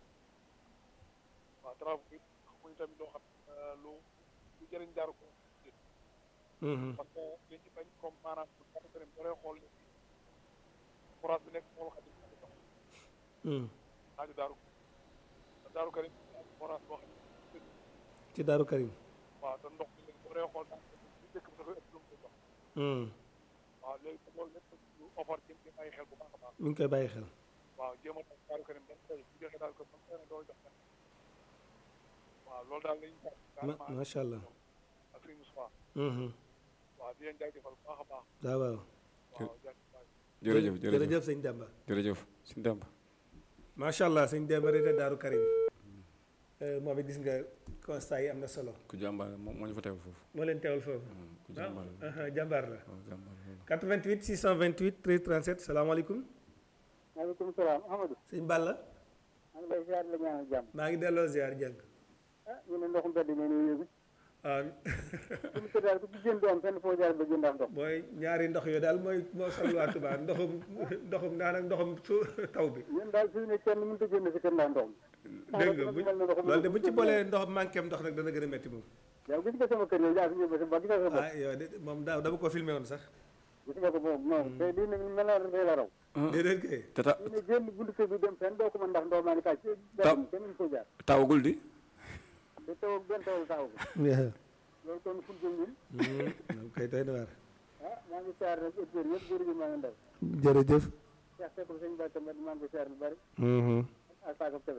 waaw travaux bi muy tamit loo xam lu lu jëriñ Darou ko Mhm, parce que li ñu bañ comme maanaam bu ko defee da ngay xool France bi nekk xool xadim xadim dox hmm. xaaju Darou Darou Karim France boo xam ne ci Daaru Karim. waaw te ndox mi léegi da ngay xool daal li dëkk bi dafay ëpp lu mu koy dox Hmm, waaw léegi loolu lépp lu offert jëm ci ay xel bu baax a baax mi ngi koy bàyyi xel. waaw jéem a tax Daaru Karim dañ koy bu joxe daal ko sam tane doo jox kenn waaw loolu daal lañu sax ma macha allah. ak Serigne Moustapha Mhm, waaw di leen jaajëfal bu baax a baax waaw waaw. waaw jaajëfal jërëjëf jërëjëf jërëjëf sëñ Demba. jërëjëf sëñ Demba macha allah sëñ Demba retet Daaru Karim. Eh, moom it gis nga constat yi am na solo. ku jàmbaare moo moo ñu fa teewal foofu moo leen teewal foofu. ku ah jàmbaare aha, jàmbaar la. waaw jàmbaare loolu 88 628 13 37 salaamaaleykum. maaleykum salaam Amadou sëñ Balla. maa ngi lay ziar la ñaanal jàmm maa ngi delloo ziar jàng. ah ñu ne ndoxum mbedd mi nii yëgu waaw suñu ko daal ku ci jënd am fenn foo jaar ba jënd am ndox mooy ñaari ndox yooyu daal mooy moo sol waa Touba ndoxum ndoxum naan ak ndoxum su taw bi. ñun daal fi ne kenn mënut a jënd si kër ndax ndox mi dégg nga bu loolu de bu ci boolee ndox manqué ndox nag dana gën a métti moom. yow gis nga sama kër yow yaa fi ñëw ba sa ba gis nga sa bopp ah yow de moom daaw dama ko filmé woon sax. gis nga ko moom non te lii ne mel na dafay la raw déedéet kay. te ta ñu ne génn buntu kër bi dem fenn doo ko mën ndax ndox maa ngi tàcc Taw. kenn mënu ko jaar tawagul di te taw benn tawul taaw ko loolu kon fu jëm ñun moom kay doy na waar. ah maa ngi siyaar nag auditeurs yëpp jërëjëf maa ngi ndaw jërëjëf. Cheikh Seck sëñ Ba tamit maa ngi ko siyaar lu bari ak Sakab Kebe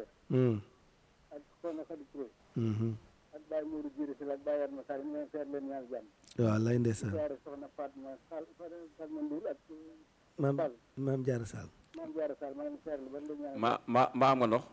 ak Soxna Khady Touré ak Baye Mourou Diéré si la ak Baye Yatma Sarr ñu leen seet leen ñaan jàmm waaw lay ndeysaan. siyaare soxna Fatma Sall Fatma Ndour ak maam Sall maam Diarra Sall. maam Diarra Sall maa ngi siyaare lu bari leen ñaan ma ma ma am nga ndox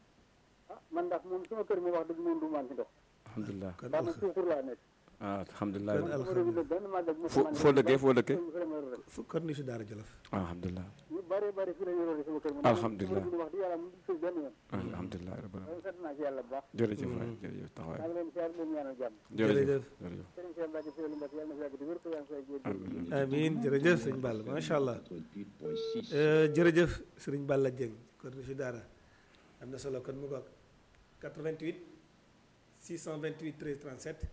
ah man ndax moom sama kër mi wax dëgg moom du man ci ndox alhamdulilah kon ndax man suukur laa nekk ah alhamdulilah Kon sama réew mi nag benn màggal bu foo foo dëkkee foo dëkkee fu kon ni si Daara Jolof. ah alhamdulilah ñu bari bari fii la ñu rooti sama kër mi Alhamdulillah. sama réew mi wax di yàlla mu tëj benn yoon alhamdulilah rabbil alamin loolu sant naa ci yàlla bu baax jërëjëf waay jërëjëf maa taxawaay ngi leen siyaare leen ñaanal jàmm jërëjëf jërëjëf sëriñ Cheikh Mbacke Seydou Mbacke yàlla na fi yàgg di wér ko yaa ngi fay jéem amiin amiin jërëjëf sëñ Balla macha allah. 88.6. Eh, jërëjëf sëriñ Balla Dieng kon ni si Daara am na solo kon mu ngoog 88 628 13 37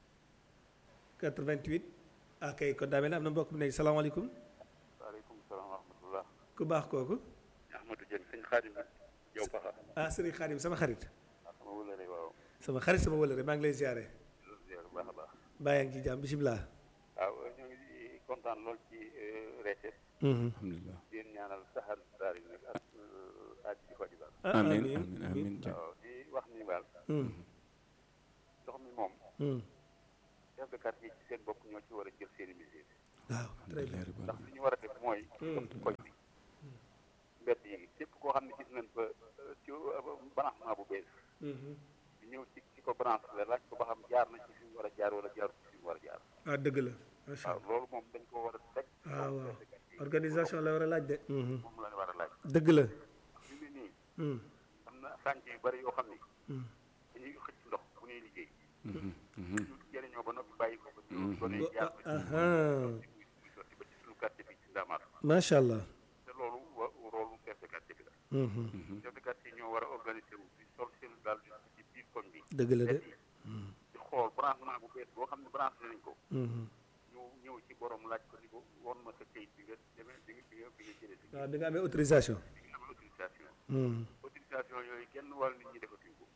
88 ah kay kon daa mel ne am na mbokk mu nekk salaamaaleykum waaleykum salaam wa rahmatullah ku baax kooku Ahmadou Dieng sëñ Xaadim yow paxa ah sëriñ Xaadim sama xarit sama wëlëre waaw sama xarit sama wëlëre maa ngi lay ziare ziar bu baax a baax bàyyi ngi ci jàmm bisimilah. waaw ñoo ngi kontaan lool ci reetet alhamdulilah di leen ñaanal saxal daal yi nag ak aaj di faju daal ah amiin amiin amiin ja waaw di wax ni daal Hmm, ndox mi moom hmm, def chef de quartier ci seen bopp ñoo ci war a jël seen i mesures waaw très bien ndax li ñu war a def mooy ci koñ bi mbedd yi képp koo xam ne gis nañ fa euh, ci branchement bu bees di ñëw ci ci ko branche la laaj ko ba xam jaar na ci fi mu war a jaar wala jaarul ci fi mu war a jaar ah dëgg la macha waaw allah loolu moom dañ ko war a teg waaw waaw organisation la war a laaj de moom la war a laaj dëgg la fi mu ne nii Hmm. am na sànc yu bari yoo xam ni Hmm. dañuy xëcc ndox bu ñuy liggéey ñu jëriñoo ba noppi bàyyi ko ba ci gone yi Wa- jaar ba ci aha muy muy sotti ba ci suñu quartier bi ci Ndamaat macha allah te loolu wa loolu chef de quartier bi la Mhm. chef de quartier ñoo war a organiser wu di sol seen daal di ci biir koñ bi dëgg la de mbedd yi di xool branchement bu bees boo xam ne branché nañ ko Mhm. ñu ñëw ci borom laaj ko ni ko won ma sa kayit bi nga demee bi nga bi nga bi nga jëlee si waaw bi nga amee autorisation bi nga am autorisation Mhm. autorisation yooyu genn wàll nit ñi defatuñ ko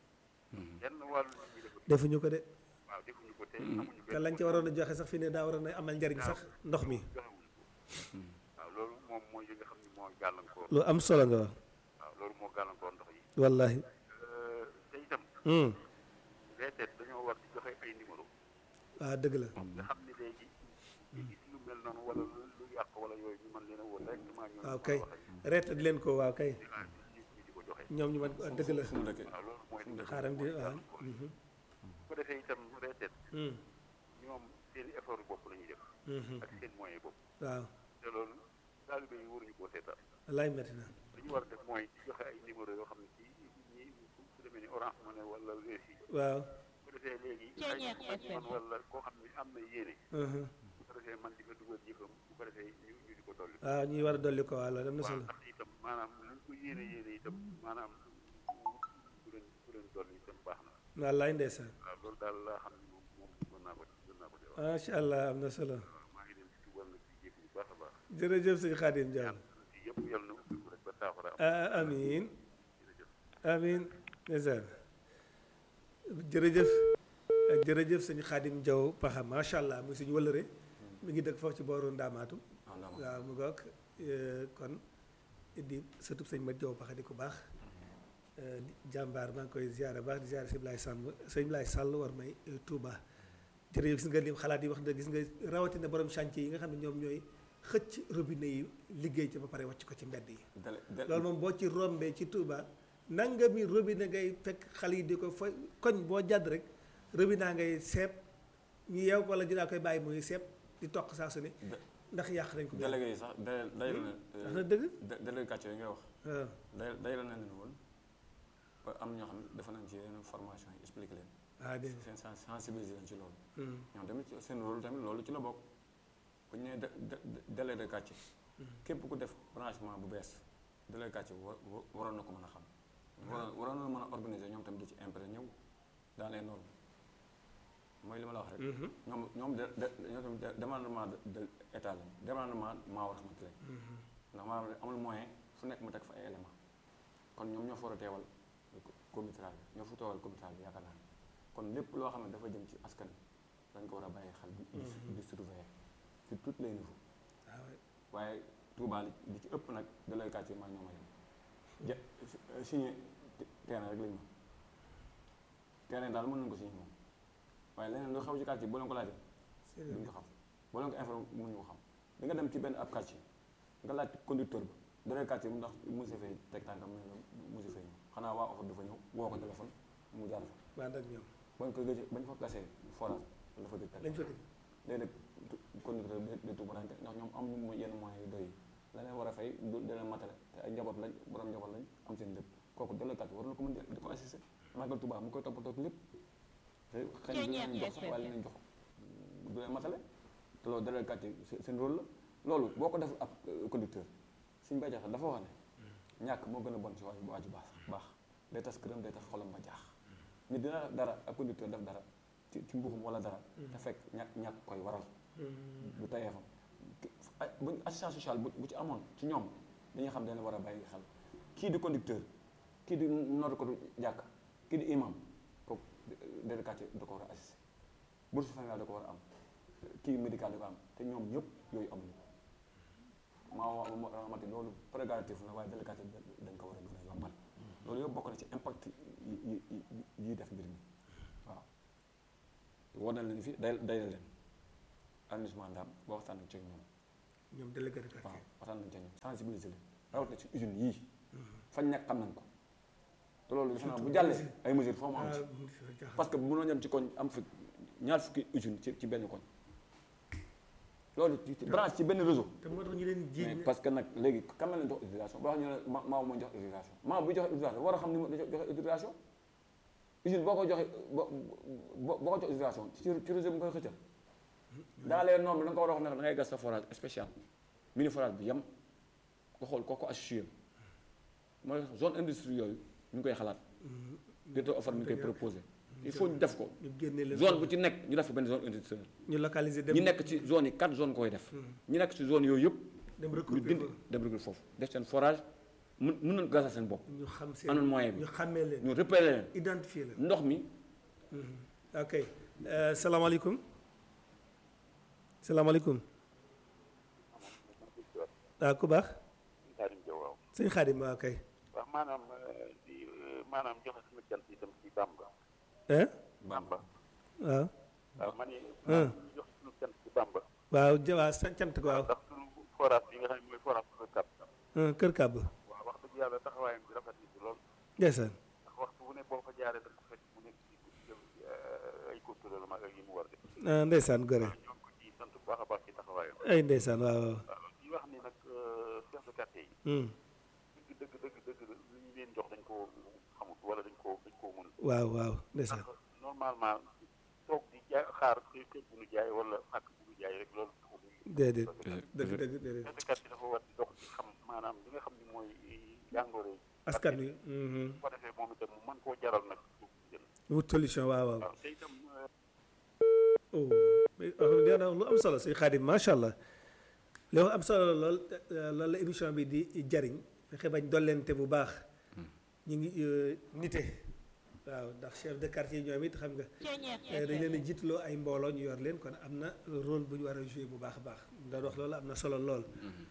genn wàll nit ñi defatuñ defuñu ko de waaw defuñu ko te amuñu te lañ ci waroon a joxe sax fi ne daa waroon a amal njariñ sax ndox mi joxewuñ ko waaw loolu moom mooy yi nga xam ne moo gàllankoor lu am solo nga wax waaw loolu moo gàllankoor ndox yi wallahi Euh, te itam Hmm. reeteet dañoo war di joxe ay numéro waaw dëgg la nga xam ne léegi ñu gis lu mel noonu wala lu lu yàq wala yooyu ñu mën leen a woo directement ñoom waaw ñu kay mën a wax ak reeta di leen ko waaw kay ñu ñu ñu di ko joxe ñoom ñu mën ko dëgg la fu mu dëkkee waaw loolu mooy li nga xam xaaram di ne mooy waaw gàllankoor yi. bu ko defee itam reeteet Hmm. ñoom seen i effort bopp la ñuy def Mhm. ak seen moyen bopp waaw te loolu taalibe yi waruñu koo seetaan wallaay metti na li ñu war a def mooy di joxe ay numéro yoo xam ne ci ñi su su demee ni Orange Money wala Wave yi waaw bu ko defee léegi ay man wala koo xam ne am na yéene Mhm. bu ko defee man di fa dugal jëfam bu ko defee ñu ñu di ko dolli waaw ñuy war a dolli ko waaw loolu am na waaw solo ndax itam maanaam luñ ko yéene yéene itam maanaam bu leen bu leen dolli itam baax na wallaay ndeysaan waaw loolu daal laa xam ne moom moom mën naa ko mën naa ko dee wax macha allah am na solo waaw maa ngi leen di tuubal nag di jéem bu baax a baax jërëjëf sëñ Xaadim Jaam ci yëpp yal na ubbi ko rek ba saafara am ah amiin jërëjëf amiin ndeysaan jërëjëf ak jërëjëf sëñ Xaadim Jaw Paxa macha allah muy suñu wëlëre mi ngi dëkk foofu ci booru Ndaamaatu ah ndax waaw mu goog eh, kon di sëtub sëñ Mat Jaw Paxa di ko baax eh, di jàmbaar maa ngi koy ziare baax di ziare sëñ Blaay Sàmb sëñ Blaay Sàll war may eh, Touba jërëjëf gis nga lim xalaat yi wax na gis nga rawatina borom chantier yi nga xam ne ñoom ñooy xëcc robinet yi liggéey ci ba pare wàcc ko ci mbedd yi dale dale loolu moom boo ci rombee ci Touba nangami robinet ngay fekk xale yi di ko fa koñ boo jàdd rek robinet ngay seeb ñu yeew ko wala dinaa koy bàyyi muy seeb di toq saa su ne ndax yàq nañ ko. délégué yi sax day day la wax na dëgg. ne délégué quartier yi ngay wax waaw day day la ne leen woon ba am ñoo xam ne dafa nañ ci yeneen formation yi expliqué leen ah dégg seen sen- sensibiliser leen ci loolu nga. ñoom tamit seen rôle tamit loolu ci la bokk bu ñu nee dé- dé- délégué de quartier képp ku def branchement bu bees délégué quartier wa wa- waroon na ko mën a xam waroon waroon na mën a organiser ñoom tamit di ci imprégné ñëw dans les normes mooy li ma la wax rek ñoom ñoom de de ñoom tamit de- demandement de de état lañ demandement maa war a xamante lañ ndax maanaam amul moyen fu nekk mu teg fa ay élément kon ñoom ñoo fa war a teewal comitéral bi ñoo fa teewal comitéral bi yaakaar naa ne kon lépp loo xam ne dafa jëm ci askan wi dañ ko war a bàyyi xel di di di surveiller sur tous les niveaux waaw waaye Touba li li ci ëpp nag da lay quartier maa ñoo ma yem ja signé terrain rek lañu mën terrain daal mën nañu ko signé moom waaye leneen lu xew ci quartier boo leen ko laajee duñ ko xam boo leen ko informé mënuñu ko xam di nga dem ci benn ab quartier nga laaj conducteur ba da lay quartier mu ndax monsieur Faye teg tànkam mu ne la monsieur Faye ñëw xanaa waa offre dafa ñëw woo ko téléphone mu jaar fa waa nag ñoom bañ ko gëj bañ fa gasee forage dafa gëj lañ fa gëj. léegi nag conducteur bi de tubarante ndax ñoom am ñu yenn moyens yu doy yi la leen war a fay du da leen matale te ay njaboot lañ borom njaboot lañ am seen lépp kooku délégate war na ko mën di di ko assister màggal Tuubaa mu koy toppatoo lépp te xëy na dina leen jox sax waaye leen jox du leen matale te loolu délégate yi seen- seen rôle la loolu boo ko def ab conducteur suñ bay jaxal dafa wax ne ñàkk moo gën a bon ci waaju waaju baax baax day tas këram day tas xolam ba jaax nit dina def dara ab conducteur def dara ci ci mbuxum wala dara te fekk ñàkk ñàkk koy waral du tayee fam bu assistance sociale bu bu ci amoon ci ñoom dañuy xam dañ war a bàyyi xel kii di conducteur kii di nodd ko du jàkk kii di imam kooku délégué quartier da ko war a assister bourse familiale da ko war a am kii médical da ko am te ñoom ñëpp yooyu amuñu ko maa wax ma ramati loolu prérogative la waaye délégué quartier dañ ko war a gën a yombal loolu yëpp bokk na ci impact yi yi yi yi def mbir mi waaw war na leen fi day day leen arrondissement Ndam boo waxtaan nañ ci ak ñoom ñoom délégué de waaw quartier waxtaan nañ ci ak ñoom sensibiliser leen rawatina ci usine yii fañ nekk xam nañ ko te loolu defe naa bu jàllee ay mesures foo mu am ci parce que mënoo ñam ci koñ am fi ñaar fukki usine ci ci benn koñ loolu ci ci branche ci benn réseau te moo tax ñu leen mais jiiñ parce que nag léegi kan la leen jox autorisation boo xam ñu ne ma maa mooy jox autorisation maa buy joxe autorisation war a xam ni mu joxe autorisation usine boo ko joxe boo boo boo ko jox autorisation ci ci réseau bi nga koy xëccal dans les normes da nga ko war a wax ne da ngay gas sa forage spécial mini forage bi yem nga xool kooku associé mooy zone industrie yooyu ñu ngi koy xalaat directeur offre mi ngi koy proposé il faut ñu def ko ñu génne leen zone bu ci nekk ñu def ko benn zone industrielle ñu localiser dem ñi nekk ci zone yi quatre zones koy def ñi nekk ci zone yooyu yëpp dem ñu recruter dindi fa. dem recruter foofu def seen forage mun mun nañu gasal seen bopp ñu xam seen anoon moyen bi ñu xàmmee leen ñu repérer leen identifier leen ndox mi ok euh, salaamaaleykum salaamaaleykum waaw ku baax Xaadim Jaw waaw sëñ Xaadim waaw kay waaw maanaam eh, di eh, maanaam joxe sama cant itam ci Bamba hein Bamba waaw waaw man it Ah. ñu joxe suñu cant ci Bamba waaw jawaa sa cant ko waaw ndax suñu forage bi nga xam ne mooy forage bu kat ah, kër kàbb waaw wax dëgg yàlla taxawaayam bi rafet na ci lool ndeysaan ndax waxtu bu ne boo fa jaaree da nga ko fekk mu nekk ci eh, ay contrôle ma ak yi mu war def ah, ndeysaan gore ñoo ngi ko ci sant bu baax a baax ci taxawaayam ay ndeysaan waaw waaw waaw di wax ni nag eh, chef de quartier yi Hmm. dëgg dëgg dëgg dëgg li ñu leen jox dañ koo xamut wala dañ koo dañ koo mënul waaw waaw ndeysaan ndax normalement toog di jaay xaar kër kër bu nu jaay wala xàkk bu nu jaay rek loolu taxul ñu déedéet dëgg dëgg déedéet chef de quartier dafa war di dox di xam maanaam li nga xam ni mooy jàngoro yi askan wi mhm. bu ko defee moom itam mu mën koo jaral nag suuf si jënd wut solution waaw waaw waaw te itam eh, oh mais wax dëgg yàlla lu am solo sëñ Xaadim macha allah li wax am solo lool euh, loolu la émission bi di jariñ fexe bañ dollente bu baax ñu ngi euh, nite waaw ndax chef de quartier ñoom it xam nga euh, dañ leen a jiitloo ay mbooloo ñu yor leen kon am na rôle bu ñu war a jouer bu baax a baax ndax wax loolu am na solo lool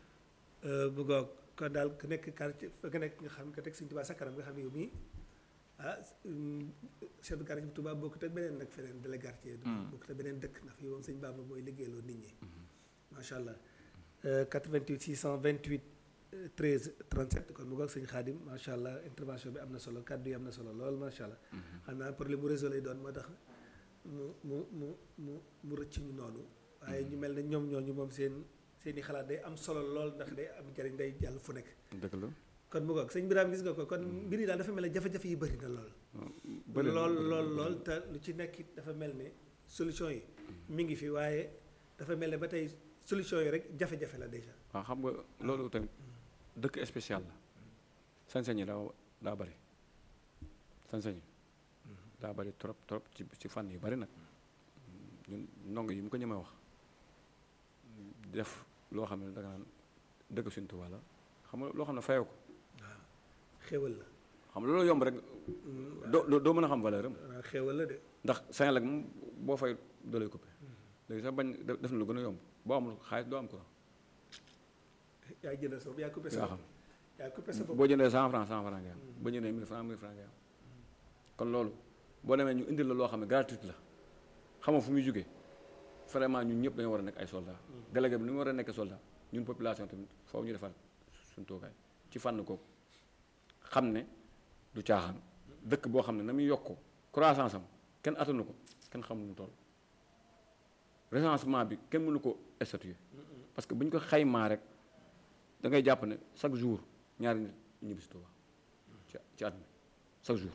bu goog kon daal ku nekk quartier ku nekk nga xam nga teg Sëñ Tuubaa sa kanam nga xam ne yow mii ah mm, chef de quartier bu Tuubaa bokkut ak beneen nag feneen délégué quartier bokkut ak beneen dëkk ndax fii moom sëñ Bamba mooy liggéeyloo nit ñi macha allah Euh, 88 628 euh, 13 37 kon mu ngoog sëñ Xaadim macha allah intervention bi am na solo kàddu yi am na solo lool macha allah xam naa problème mu réseau lay doon moo tax mu mu mu mu mu rëcc ñu noonu waaye ñu mel ne ñoom ñooñu moom seen seen i xalaat day am solo lool ndax day am njariñ day jàll fu nekk dëgg la kon mu ngoog sëñ Birame gis nga ko kon mbir yi daal dafa mel ne jafe-jafe yi bëri na lool bëri na, lool bëri na, lool bëri na. lool te lu ci nekk it dafa mel ne solution yi mi ngi fi waaye dafa mel ne ba tey solution yi rek jafe-jafe la déjà waaw xam nga loolu tamit dëkk spécial la sañ-sañ yi daa daa bëri sañ-sañ yi daa bëri trop trop ci ci fànn yu bëri nag ñun ndongo yi mu ko ñemee wax def loo xam ne danga naan dëkk suñu Tuubaa la xam nga loo xam ne fayoo ko xéwal la xam nga loolu yomb rek doo doo- doo mën a xam valeur am waaw xéwal la de ndax Senelec moom boo fay doo lay coupé léegi sax bañ def def na lu gën a yomb boo amul xaalis doo am courant yaa jëndal sa bopp yaa coupé sa yaa bopp xam yaa coupé sa bopp boo jëndee cent franc cent franc ngay am boo jëndee mille franc mille franc ngay am kon loolu boo demee ñu indil la loo xam ne gratuite la xamoo fu muy jógee vraiment ñun ñëpp dañoo war a nekk ay soldats délégué bi ni mu war a nekk soldat ñun population tamit foofu ñu defaat suñu toogaay ci fànn kooku xam ne du caaxaan dëkk boo xam ne na muy yokk croissance am kenn attanu ko kenn xamul nu toll recensement bi kenn mënu ko statuer parce que bu ñu ko xaymaa rek da ngay jàpp ne chaque jour ñaari nit ñibbi si Tuuba ci ci at mi chaque jour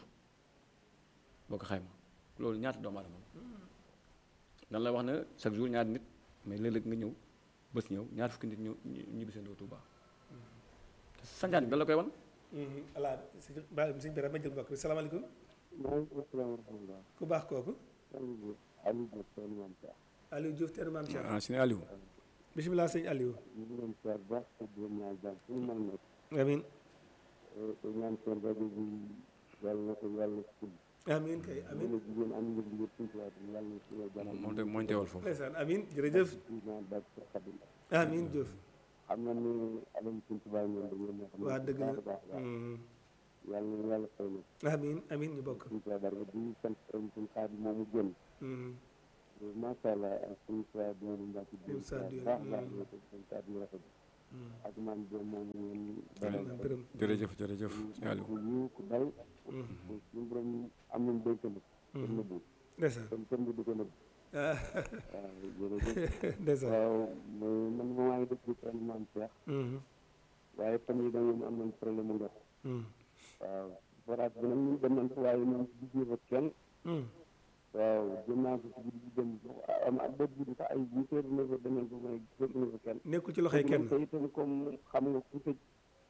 boo ko xaymaa loolu ñaata doomu aadama la dan la wax ne chaque jour ñaari nit mais léeg-léeg nga ñëw bés ñëw ñaar fukki nit ñëw ñibbi seen doo Tuuba te sanjaan bi da la koy wan voilà sëñ Ba sëñ Birame ma jël mbokk bi salaamaaleykum maaleykum salaam wa rahmatulah. ku baax kooku Aliou Diop seen maam Cheikh. Aliou Diouf teenu maam Cheikh ah si Aliou bisimilah sëñ Aliou ñu ngi leen seet baax te di leen ñaan jàmm fu ñu mën nekk. amin te ñaan seen rajo bi yàlla na ko yàlla ful. amin kay amin yéen a jigéen am ngeen liggéey suñu tubaab bi yàlla na si yow jàmm. moom moom tamit mooy teewal foofu ndeysaan amin jërëjëf di ñaan barke sa Xadim. amin Diouf xam na ni alam suñu tubaab ñoom dañoo nekk. waa dëgg la baax a baax a baax. Mm. yàlla na yàlla fay na amin amin ñu bokk suñu tubaab barke di sant suñu xaadim moomu génn. Mm. macha allah ak suñu saa bi ñu mbàkk bi Suñu saa bi, baax baax mm. yow tam seen kàddu yu rafet ak maam Diop moom ngeen dalal maam Biram jërëjëf jërëjëf sëñ Aliou ku yiw ku dal suñu borom am nañ dénk nag kër nëbbu ndeysaan kon kenn du ko nëbb ah waaw jërëjëf ndeysaan waaw mooy man ma maa ngi dëkk ci kenn maam Cheikh Mhm, waaye fan yi dañu am nañ problème mu ndox mhm, waaw forage bi nag ñun dem nañ ko waaye ñoom gisee fa kenn mhm. waaw jëm naa ko ci guddi gi dem am ak bët guddi sax ay huit heures neuf heures dem nañ ko mais gisatuñu fa kenn nekkul ci loxoy kenn te itam comme xam nga ku tëj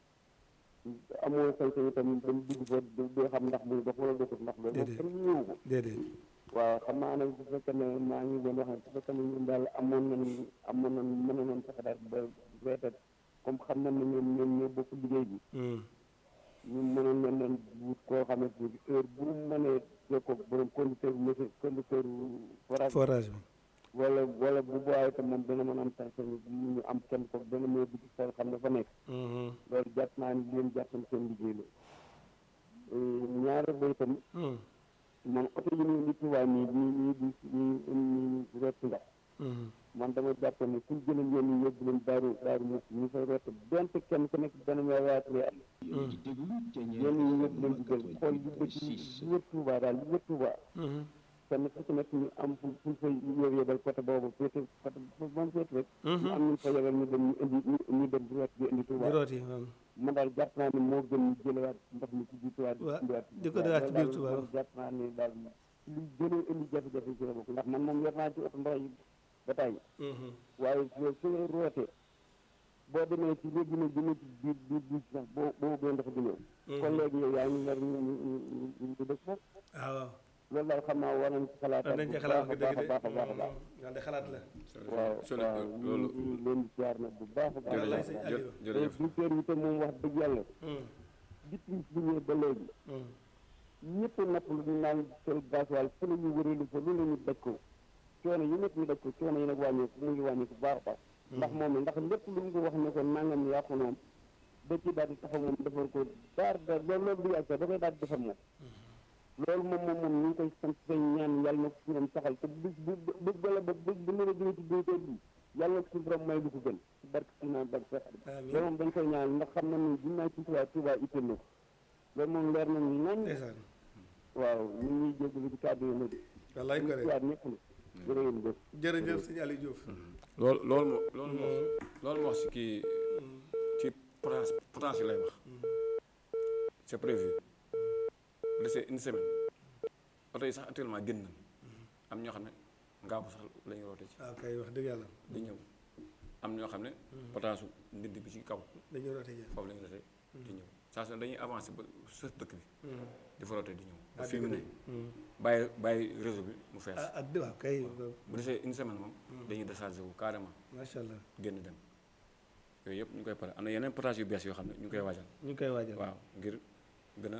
amoo sañ-sañ itam dem dugg fa doo xam ndax muy dox wala doxut ndax loolu moom Déedéet. kenn ñëwu ko déedéet waaw xam naa nag bu fekkee ne maa ngi doon wax ne bu fekkee ne ñun daal amoon nañ amoon nañ mën nañ fexe daal ba reetat comme xam nañ ne ñoom ñoom ñoo bokk liggéey bi Mhm, ñu mënoon nañ leen wut koo xamante ni heure bu mu mënee jokkoo ak borom conducteur bu monsieur conducteur forage forage bi wala wala bu boobaa itam moom dana mën a am sañ-sañ ñu am kenn ko dana mën a dugg xool xam ne fa nekk Mhm, loolu jàpp naa ni leen jàppal seen liggéey la ñaareel ba itam mhm, man oto yi nii li tubaab nii ñii ñii di ñii ñii rett ndox mhm. man dama jàpp ne suñ jëlee yoon yi yóbbu leen daaru daaru mos ñu fay rett donte kenn ku nekk dana may waatale at Yéen di déglu Ténière yoon yi yóbbu leen di jël xool li bëgg li 88.6 wër Tuubaa daal li wër Tuubaa Mhm, kenn ku ci nekk ñu am fu fu fay yóbbu yóbbal côté boobu féete côté moom féete rek ñu am ñu fa yebal ñu dem ñu indi ñu- ñu dem di rett di indi di Tuubaa rooti waaw. man daal jàpp naa ne moo gën ñu jëlewaat ndox mi ci biir Tuubaa Waa, indiwaat di ko defaat ci biir Tuubaa. man jàpp naa ne daal li gën a indi jafe-jafe ci la bokk ndax man moom yor naa ci oto ndox yi ba tàyyi Mhm, waaye su su ngay rootee boo demee ci léegi nag dina ci biir biir biir sax boo boo bëggee ndox di ñëw kon léegi yow yaa ngi nar ñu ñu ñu ñu ñu dëkk foofu ah waaw loolu daal xam naa war nañ ci xalaat war nañ ci xalaat bu dëgg baax a de baax a baax a baax waaw de xalaat la waaw Sëñ waaw loolu ñu ngi leen di siyaar nag bu baax a baax a Wallaay baax sëñ a Aliou. jë- jërëjëf directeur yi tam moom wax dëgg yàlla Mhm, depuis bu ñëwee ba léegi mhm. ñëpp napp lu ñu naan sel gasoil fu la ñu wëreelu fa lu la ñu daj ko coono yi ñëpp ñu daj ko coono yi nag wàññeeku mu ngi wàññeeku bu baax a baax ndax moom ndax lépp lu ñu ko wax ne ko nangam yàqu moom da ci daal di taxaw moom defar ko daar daar loolu loolu du yàgg sax da koy daal di defar moom loolu moom moom moom ñu ngi koy sant say ñaan yàlla na ko ci ñoom saxal te bis bu bu bala ba bis bu nar a jóge ci béykat bi yàlla na ko ci borom may lu ko gën ci barke si naan barke sax Amiin. loolu moom dañ koy ñaan ndax xam na ni ginnaaw ci Tuubaa Tuubaa itteel na ko loolu moom leer na ñu nañ ndeysaan waaw ñu ngi ñuy jégalu ci kàddu yi nag wallaay ko ñu de waat ñëpp nag jërë ngeen jëf jërëjëf sëñ Aliou Diouf loolu loolu moo loolu moo loolu moo wax si kii ci potentiel potentiel lay wax c'est prévu laissé une semaine oto yi sax actuellement génn nañ am ñoo xam ne ngaabu sax la ñu roote ci waaw kay wax dëgg yàlla di ñëw am ñoo xam ne potentiel ndindi bi ci kaw dañuy roote ji foofu la ñu roote di ñëw saa su ne dañuy avancé ba sës dëkk bi Mhm. di fa roote di ñëw ba Ah, fii mu ne dëgg Mhm. bàyyi bàyyi réseau bi mu fees ah ak waaw kay bu desee une semaine moom dañuy déchargé wu carrément macha allah génn dem yooyu yëpp ñu ngi koy pare am na yeneen potentiel yu bees yoo xam ne ñu ngi koy waajal ñu ngi koy waajal waaw ngir gën a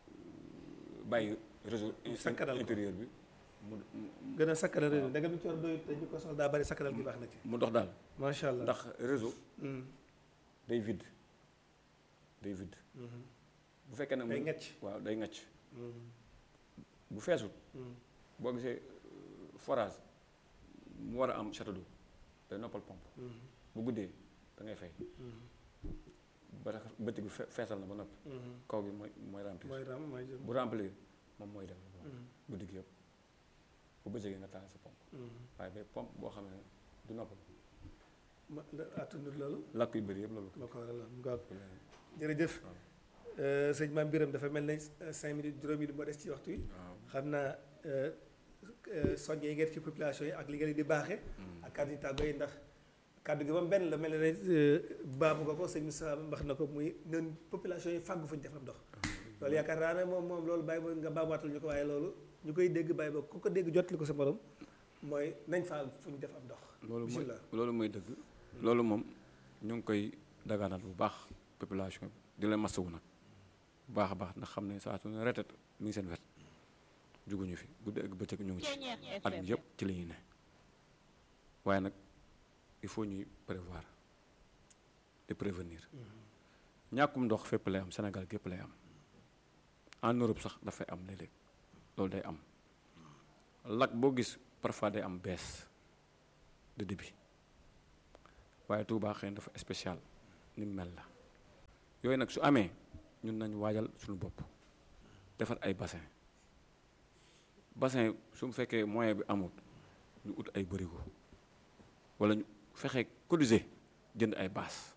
bàyyi réseau sakkanal ko. intérieur bi mu mu- gën a sakkanal réew mi da nga mi ci war doy dañu ko soxla daa bari sakkanal gi baax na ci mu dox daal macha allah ndax réseau Mhm, day vide day vide mhm. bu fekkee ne day mu ngacc waaw day ngacc Mhm, bu feesul mhm. boo gisee euh, forage mu war a am château d'eau day noppal pompe Mhm, bu guddee da ngay fay mhm, ba tax bëtt bi fe- feesal na ba noppi mhm. kaw bi mooy mooy remplir mooy ram mooy jëm bu remplir moom mooy dem Mhm, guddi gi yëpp bu bëccëgee nga taal sa pompe mhm. waaye bay pompe boo xam ne du noppal ma attunut loolu lakk yu bëri yëpp loolu ko moo ko waral mu ngoog def. jërëjëf waaw. Euh, sëñ Maam Biram dafa mel ne euh, cinq minutes juróom minutes moo des ci waxtu yi waaw xam naa euh, euh, soññe yi ngeen ci population yi ak li ngeen di baaxee ak kàddu yi tàggoo yi ndax kàddu gi moom benn la mel ne euh, baamu nga ko sëñ Moussa wax na ko muy nen population yi fàggu fu ñu defar ndox loolu yaakaar naa ne moom moom loolu bàyyi ba nga baamaatal ñu ko waaye loolu ñu koy dégg bàyyi ba ku ko dégg jottali ko sa morom mooy nañ fa fu ñu def am ndox loolu mooy bismillah loolu mooy dëgg loolu moom ñu ngi koy dagaanal bu baax population bi di leen masawu nag bu baax a baax ndax xam ne saa su ne retet mi ngi seen wet juguñu fi guddi ak bëccëg ñu ngi ci at bi yëpp ci la ñuy ne waaye nag il faut ñuy prévoir et prévenir ñàkkum ndox fépp lay am Sénégal gépp lay am en Europe sax dafay am léeg-léeg loolu day am lak boo gis parfois day am baisse de débit waaye Touba xëy na dafa spécial ni mu mel la yooyu nag su amee ñun nañ waajal suñu bopp defar ay bassin bassin su mu fekkee moyen bi amul ñu ut ay bërigo wala ñu fexe cotiser jënd ay baas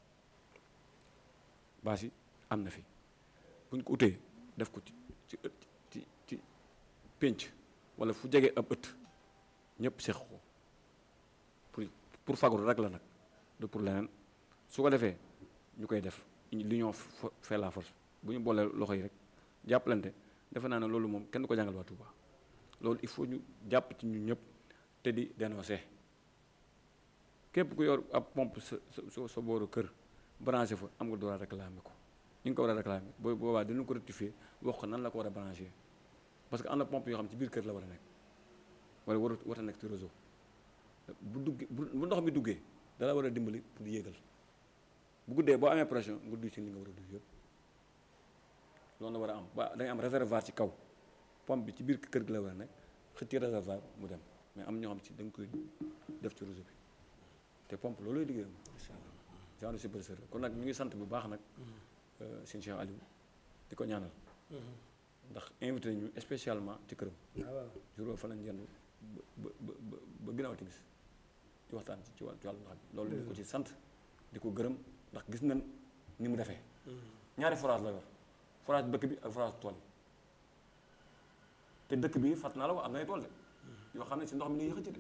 baas yi am na fi bu ñu ko utee def ko ci ci ëtt ci ci pénc wala fu jege ab ëtt ñëpp seq ko pour pour fagaru rek la nag du pour leneen su ko defee ñu koy def l'union fait la force bu ñu boolee loxo yi rek jàppalante defe naa ne loolu moom kenn du ko jàngal waa Touba loolu il faut ñu jàpp ci ñun ñëpp te di dénoncer képp ku yor ab pompe sa sa sa booru kër branché fa am nga droit réclamer ko ñu ngi ko war a réclamer boo boobaa dinañ ko rectifier wax ko nan la ko war a branché parce que am na pompe yoo xam ci biir kër la war a nekk wala war war a nekk ci réseau bu duggee bu ndox mi duggee dala war a dimbali pour yéegal bu guddee boo amee pression nga duy ci li nga war a duy yëpp loolu la war a am ba da ngay am réservoir ci kaw pompe bi ci biir kër gi la war a nekk xëcc ci réservoir mu dem mais am ñoo xam ci da nga koy def ci réseau bi te pompe loolu lay liggéeyam incha allah genre superviseur kon nag ñu ngi sant bu baax nag sëñ Cheikh Aliou di ko ñaanal ndax invité ñu spécialement ci këram jour fa lañ yendu ba ba ba ba ginnaaw timis ci waxtaan ci ci wàllu ndox bi loolu ñu ko ci sant di ko gërëm ndax gis nañ ni mu defee ñaari forage la yor forage dëkk bi ak forage tool yi te dëkk bi fàtt naa la ko am na ay tool de yoo xam ne si ndox mi lay xëcc de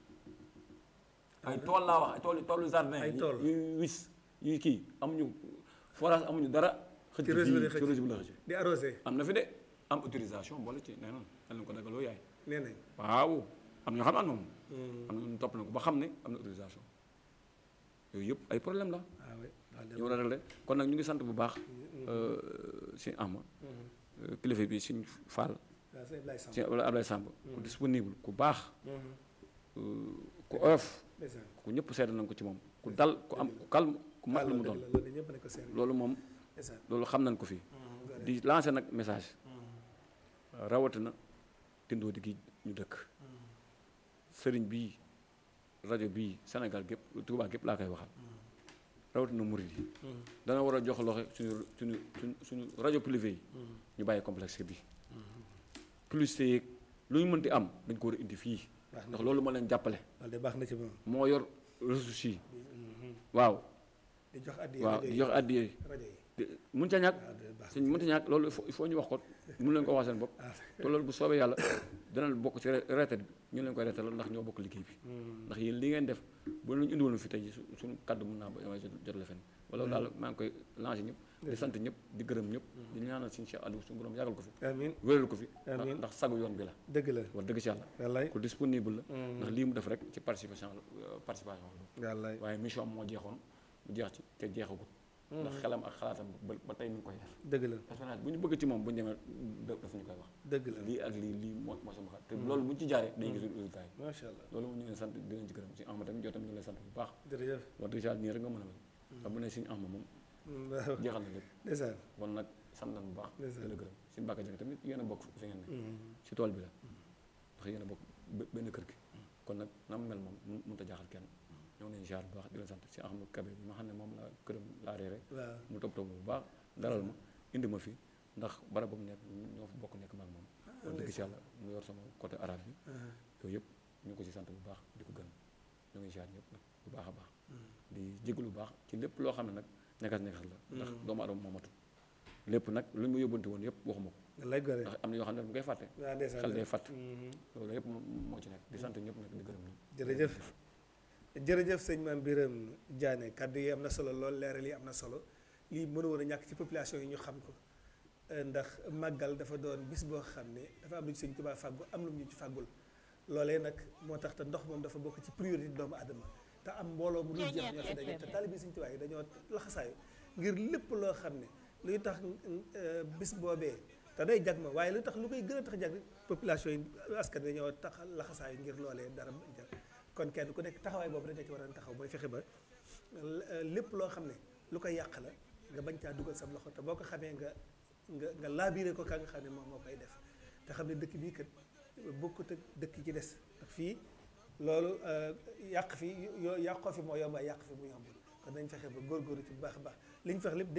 ay tool laa wax ay tool toolu jardin ay tool yu wis yu kii amuñu forage amuñu dara xëcc ci réseau bi ci réseau bi la xëcc di arrosé am na fi de am autorisation boole ci nee noonu dañ leen ko dagaloo yaay nee nañ waaw am ñoo xam ne am na moom am na ñu topp na ko ba xam ne am na autorisation yooyu yëpp ay problème la waaw oui ñu war a régler kon nag ñu ngi sant bu baax si ama kilifa bi suñ Fall waaw sëñ Ablaye Samb si wala Ablaye Samb ku disponible ku baax ku oyof ndeysaan ku ñëpp seetlu nañ ko ci moom ku dal ku am ku calme ku mat lu mu doon loolu ñëpp ne ko seen loolu moom ndeysaan loolu xam nañ ko fii di lancer nag message rawatina tindoo di gi ñu dëkk sëriñ bii rajo bii Sénégal gépp Touba gépp laa koy waxal rawatina murid yi dana war a jox loxo suñu suñu suñu suñu rajo privé yi ñu bàyyi complexe bi plus yeeg lu ñu mënti am dañ ko war a indi fii baax na ndax loolu moo leen jàppale loolu de baax na ci moom moo yor ressources yi waaw di jox addi waaw rajo di yi jox addiye rajo yi mun ca ñàkk waaw de baax suñ mënta ñàkk loolu il faut il faut ñu wax ko mun leen ko wax seen bopp ah te loolu bu soobee yàlla dana bokk ci retraite bi ñu leen koy reetal ndax ñoo bokk liggéey bi ndax yéen li ngeen def bu ñu indiwoon fi tey su suñu kaddu mun naa ba waaye jot la fen wala daal maa ngi koy lancé ñëpp di sant ñëpp di gërëm ñëpp di ñaanal suñu Cheikh Aliou suñu borom yàggal ko fi amiin wéral ko fi Amiin. ndax sagu yoon bi la dëgg la wax dëgg si yàlla wallaay ku disponible la ndax lii mu def rek ci participation la participation la wallaay waaye mission am moo jeexoon mu jeex ci te jeexagut ndax xelam ak xalaatam ba ba tey mi ngi koy def dëgg la personnage bu ñu bëgg ci moom bu ñu demee daf ñu koy wax dëgg la lii ak lii lii moo moo sama xalaat te loolu bu ñu ci jaaree dañuy gis résultat yi macha allah loolu moom ñu ngi leen sant di leen ci gërëm si Ahmad tamit yow tamit ñu ngi lay sant bu baax jërëjëf wax dëgg yàlla nii rek nga mën a mel ndax bu ne suñu Ahmad moom waaw jeexal na lépp ndeysaan kon nag sant nañ bu baax di Ndeysaan. la gërëm suñu bàkka jëng tamit yéen a bokk fi ngeen ne si tool bi la ndax yéen a bokk be- benn kër gi kon nag na mu mel moom mun- mënut a jaaxal kenn ñoo ngi leen ziar bu baax di leen sant si Ahmad Kabe bi ma xam ne moom la këram laa reere waaw mu topp topp bu baax dalal ma indi ma fi ndax barab ba mu nekk ñoo fa bokk nekk maag moom wax dëgg si yàlla mu yor sama côté arabe bi yooyu yëpp ñu ngi ko ci sant bu baax di ko gën ñoo ngi ziar ñëpp nag bu baax a baax di jégalu bu baax ci lépp loo xam ne nag nekkas nekkas la ndax doomu adama moo matul lépp nag lu mu yóbbante woon yëpp waxuma ko wallaay gore ndax am na yoo xam ne mu koy fàtte waaw ndeysaan xel day fàtt Mhm. loolu yëpp moo ci nekk di sant ñëpp nag di gërëm ñëpp jërëjëf jërëjëf sëñ Mame Birame Diané kaddu yi am na solo lool leeral yi am na solo lii mënu woon a ñàkk ci population yi ñu xam ko Euh, ndax màggal dafa doon bis boo xam ne dafa am lu ci sëñ Tuubaa fàggu am lu mu ñu ci fàggul loolee nag moo tax te ndox moom dafa bokk ci priorité doomu aadama te am mbooloo mu dul jeex ñoo fi daje te taalibe sëñ Tuubaa yi dañoo laxasaayu ngir lépp loo xam ne luy tax euh, bis boobee te day jag ma waaye lu tax lu koy gën a tax jag population yi askan wi dañoo tax laxasaayu ngir loolee dara bañ jag kon kenn ku nekk taxawaay boobu rek nga ci war a taxaw mooy fexe ba euh, lépp loo xam ne lu koy yàq la nga bañ caa dugal sa loxo te boo ko xamee nga nga nga laabiré ko ka nga xam ne moom moo koy def te xam ne dëkk bii kat bokkut ak dëkk yi ci des ndax fii loolu yàq fi yoo yàqoo fi moo yomb yàq fi mu yombul kon nañ fexe ba góorgóorlu ci bu baax a baax li ñu fex lépp